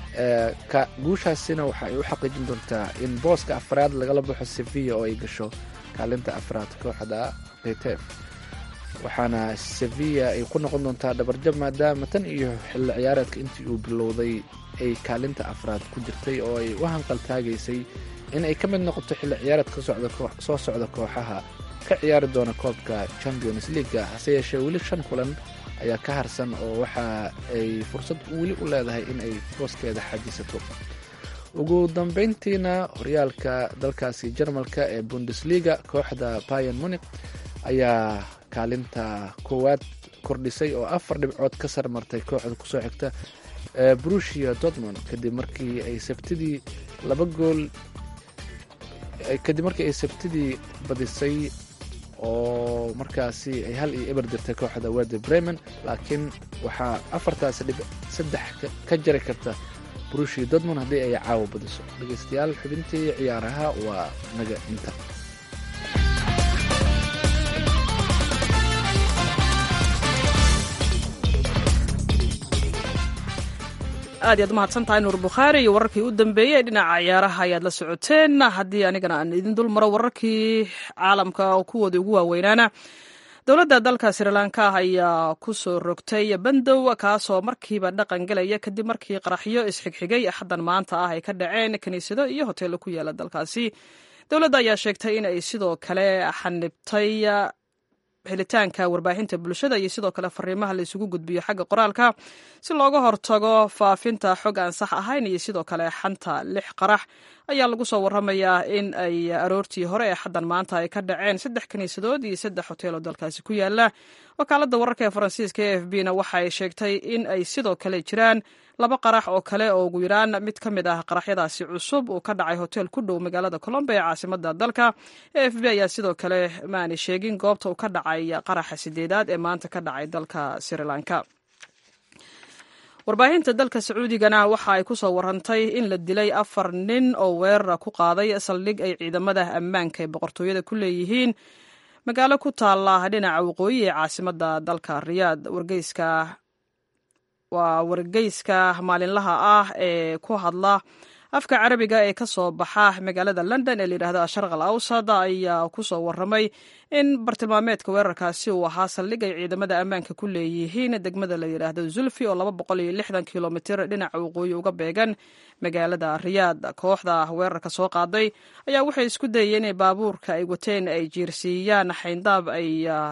guushaasina waxa ay u xaqiijin doontaa in booska afraad lagala baxo sevilla oo ay gasho kaalinta afraad kooxda getef waxaana sevilla ay ku noqon doontaa dhabarjab maadaama tan iyo xilli ciyaareedka intii uu bilowday ay kaalinta afraad ku jirtay oo ay u hanqaltaagaysay in ay ka mid noqoto xilli ciyaareedka soo socda kooxaha ka ciyaari doona koobka champions leaga hase yeeshee weli shan kulan ayaa ka harsan oo waxa ay fursad weli u leedahay in ay booskeeda xajisato ugu dambeyntiina horyaalka dalkaasi jarmalka ee bundesliga kooxda bayan munik ayaa kaalinta koowaad kordhisay oo afar dhibcood ka sarmartay kooxda kusoo xigta brusia dortmond kadib markii ay sabtidii laba gool kadib markii ay sabtidii badisay oo markaasi ay hal iyo eber dirtay kooxda wade bremen laakiin waxaa afartaasi dhib saddex ka jari karta brushia dortmond haddii ay caawa badiso dhegeystayaal xubintii ciyaaraha waa naga inta aad iyaad umahadsan tahay nuur bukhaari iyo wararkii u dambeeyey ee dhinaca ciyaaraha ayaad la socoteen haddii anigana aan idin dul maro wararkii caalamka kuwoodii ugu waaweynaana dowladda dalka srilanka ayaa ku soo rogtay bandow kaasoo markiiba dhaqan gelaya kadib markii qaraxyo isxigxigay axaddan maanta ah ay ka dhaceen kiniisado iyo hoteello ku yaala dalkaasi dowladda ayaa sheegtay in ay sidoo kale xanibtay helitaanka warbaahinta bulshada iyo sidoo kale fariimaha la isugu gudbiyo xagga qoraalka si looga hortago faafinta xog aan sax ahayn iyo sidoo kale xanta lix qarax ayaa lagu soo waramayaa in ay aroortii hore ee xaddan maanta ay ka dhaceen saddex kiniisadood iyo saddex hoteeloo dalkaasi ku yaala wakaaladda wararka ee faransiiska e f b na waxa ay sheegtay in ay sidoo kale jiraan laba qarax oo kale oo ugu yaraan mid ka mid ah qaraxyadaasi cusub uu ka dhacay hotel ku dhow magaalada colombo ee caasimada dalka e f b ayaa sidoo kale maanay sheegin goobta uu ka dhacay qaraxa sideedaad ee maanta ka dhacay dalka sri lanka warbaahinta dalka sacuudigana waxa ay ku soo warantay in la dilay afar nin oo weerara ku qaaday saldhig ay ciidamada ammaanka ee boqortooyada ku leeyihiin magaalo ku taala dhinaca waqooyi ee caasimada dalka riyaad wargeyska waa wargeyska maalinlaha ah ee ku hadla afka carabiga ee ka soo baxa magaalada london ee layidhahdo asharq al awsad ayaa ku soo waramay in bartilmaameedka weerarkaasi uu ahaa saldhig ay ciidamada ammaanka ku leeyihiin degmada la yidhaahdo zulfi oo laba boqol iyo lixdan kilomitir dhinaca waqooyi uga beegan magaalada riyaad kooxda weerarka soo qaaday ayaa waxay isku dayeen inay baabuurka ay wateen ay jiirsiiyaan xayndaab ay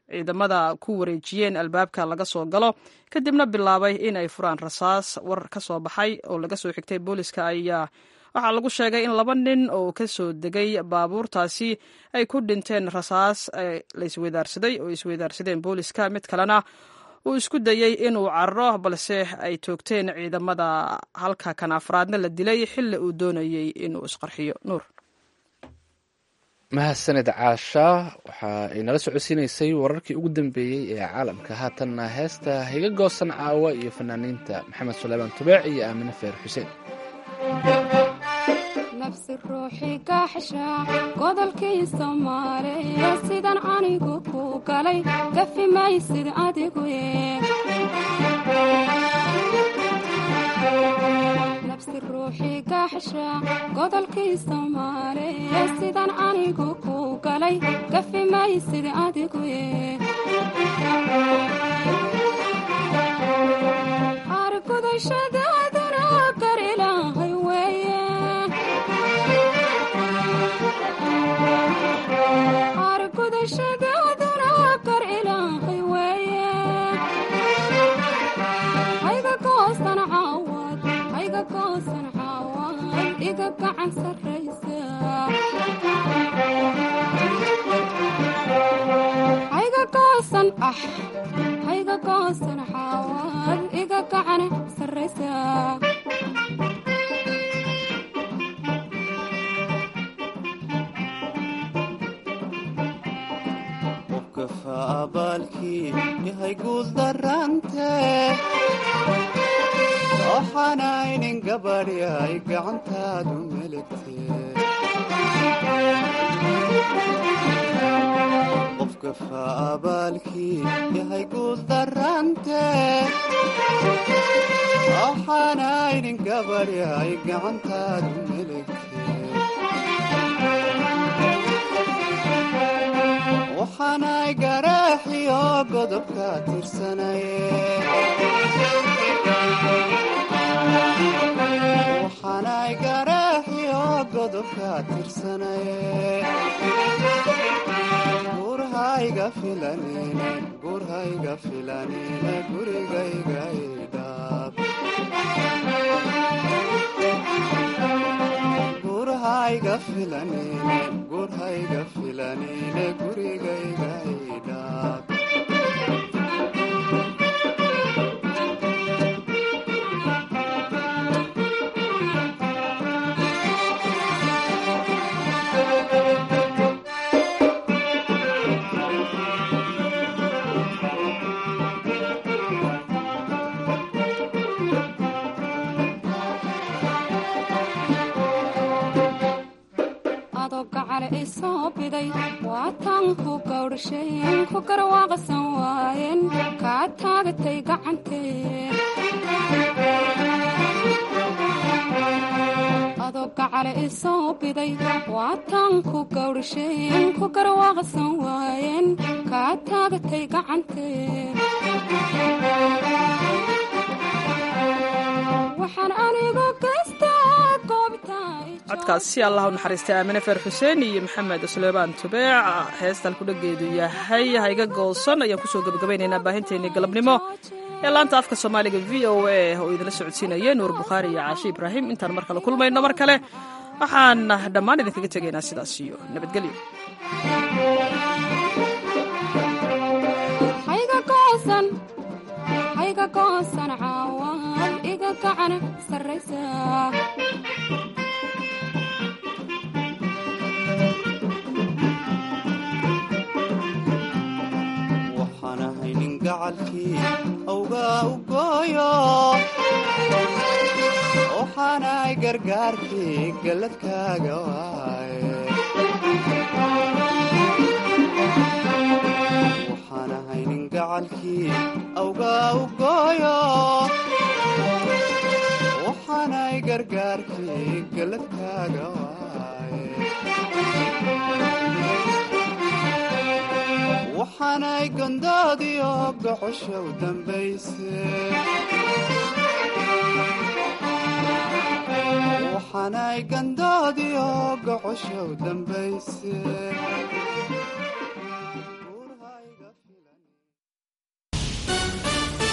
ciidamada ku wareejiyeen albaabka laga soo galo kadibna bilaabay in ay furaan rasaas war ka soo baxay oo laga soo xigtay booliska ayaa waxaa lagu sheegay in laba nin oo ka soo degay baabuurtaasi ay ku dhinteen rasaas la isweydaarsaday oo isweydaarsadeen booliska mid kalena uu isku dayey inuu cararo balse ay toogteen ciidamada halka kan afraadna la dilay xilli uu doonayey inuu isqarxiyo nuur mahadsaned caasha waxa ay nala socodsiinaysay wararkii ugu dambeeyey ee caalamka haatanna heesta higa goosan caawa iyo fanaaniinta maxamed suleymaan tubeec iyo aamine feer xuseen nafsi ruuxii kaaxsha godolkii soomaaliya sidan anigu ku galay gafi maysid adigu nafsi ruuxii kaaxsha godolkii soomaaliya sidan anigu ku galay gafi maysid adigu argudashadaaduna gar ilaahay weeye argudashadaaduna gar ilaahay weeye hayga goosan caawad hayga goosan caawad iga gacan sarraysa hayga goosan ah hayga goosan caawad iga gacan sarraysa abaalkii yahay guul darante waxaanaynin gabadhi ay gacantaadu meligte qofka faabaalkii yahay guul darante waxaanaynin gabadhi ay gacantaadu meligte waxaanay garaaxiyo godobka tirsanaye waxaanay garaaxiyo godobka tirsanaye gurhayga filanine gurhayga filanine gurigayga idhaab gurhayga filanine gurhayga filanine gurigayga idhaab adoo gacale i soo biday waataan ku gawdhashayn ku garwaaqsan waayeen kaa taagatay gacantee adoo gacale i soo biday waataan ku gawdhashayn ku garwaaqsan waayeen kaa taagatay gacantee waxaan anigu gaystaa goobtaa codkaasi allah u naxariistay aamine feer xuseen iyo maxamed suleymaan tubeec heestaan ku dhageedu yahay hayga goosan ayaan kusoo gebagabaynaynaa baahinteennii galabnimo ee laanta afka soomaaliga v o a oo idinla socodsiinaya nuur bukhaari iyo caashi ibraahim intaan mar kale kulmayno mar kale waxaan dhammaan idinkaga tegaynaa sidaas iyo nabadgelyo hayga goosan hayga goosan caawad iga gacan sarraysa waxaan ahay nin gacalkii awgaa u gooyo waxaanahay gargaarkii galladkaaga waaye waxaan ahay nin gacalkii awgaa u gooyo waxaanahay gargaarkii galladkaaga waaye waxaanay gondoodiyo gocosha u dambayse waxaanay gandoodiyo gocosha u dambayse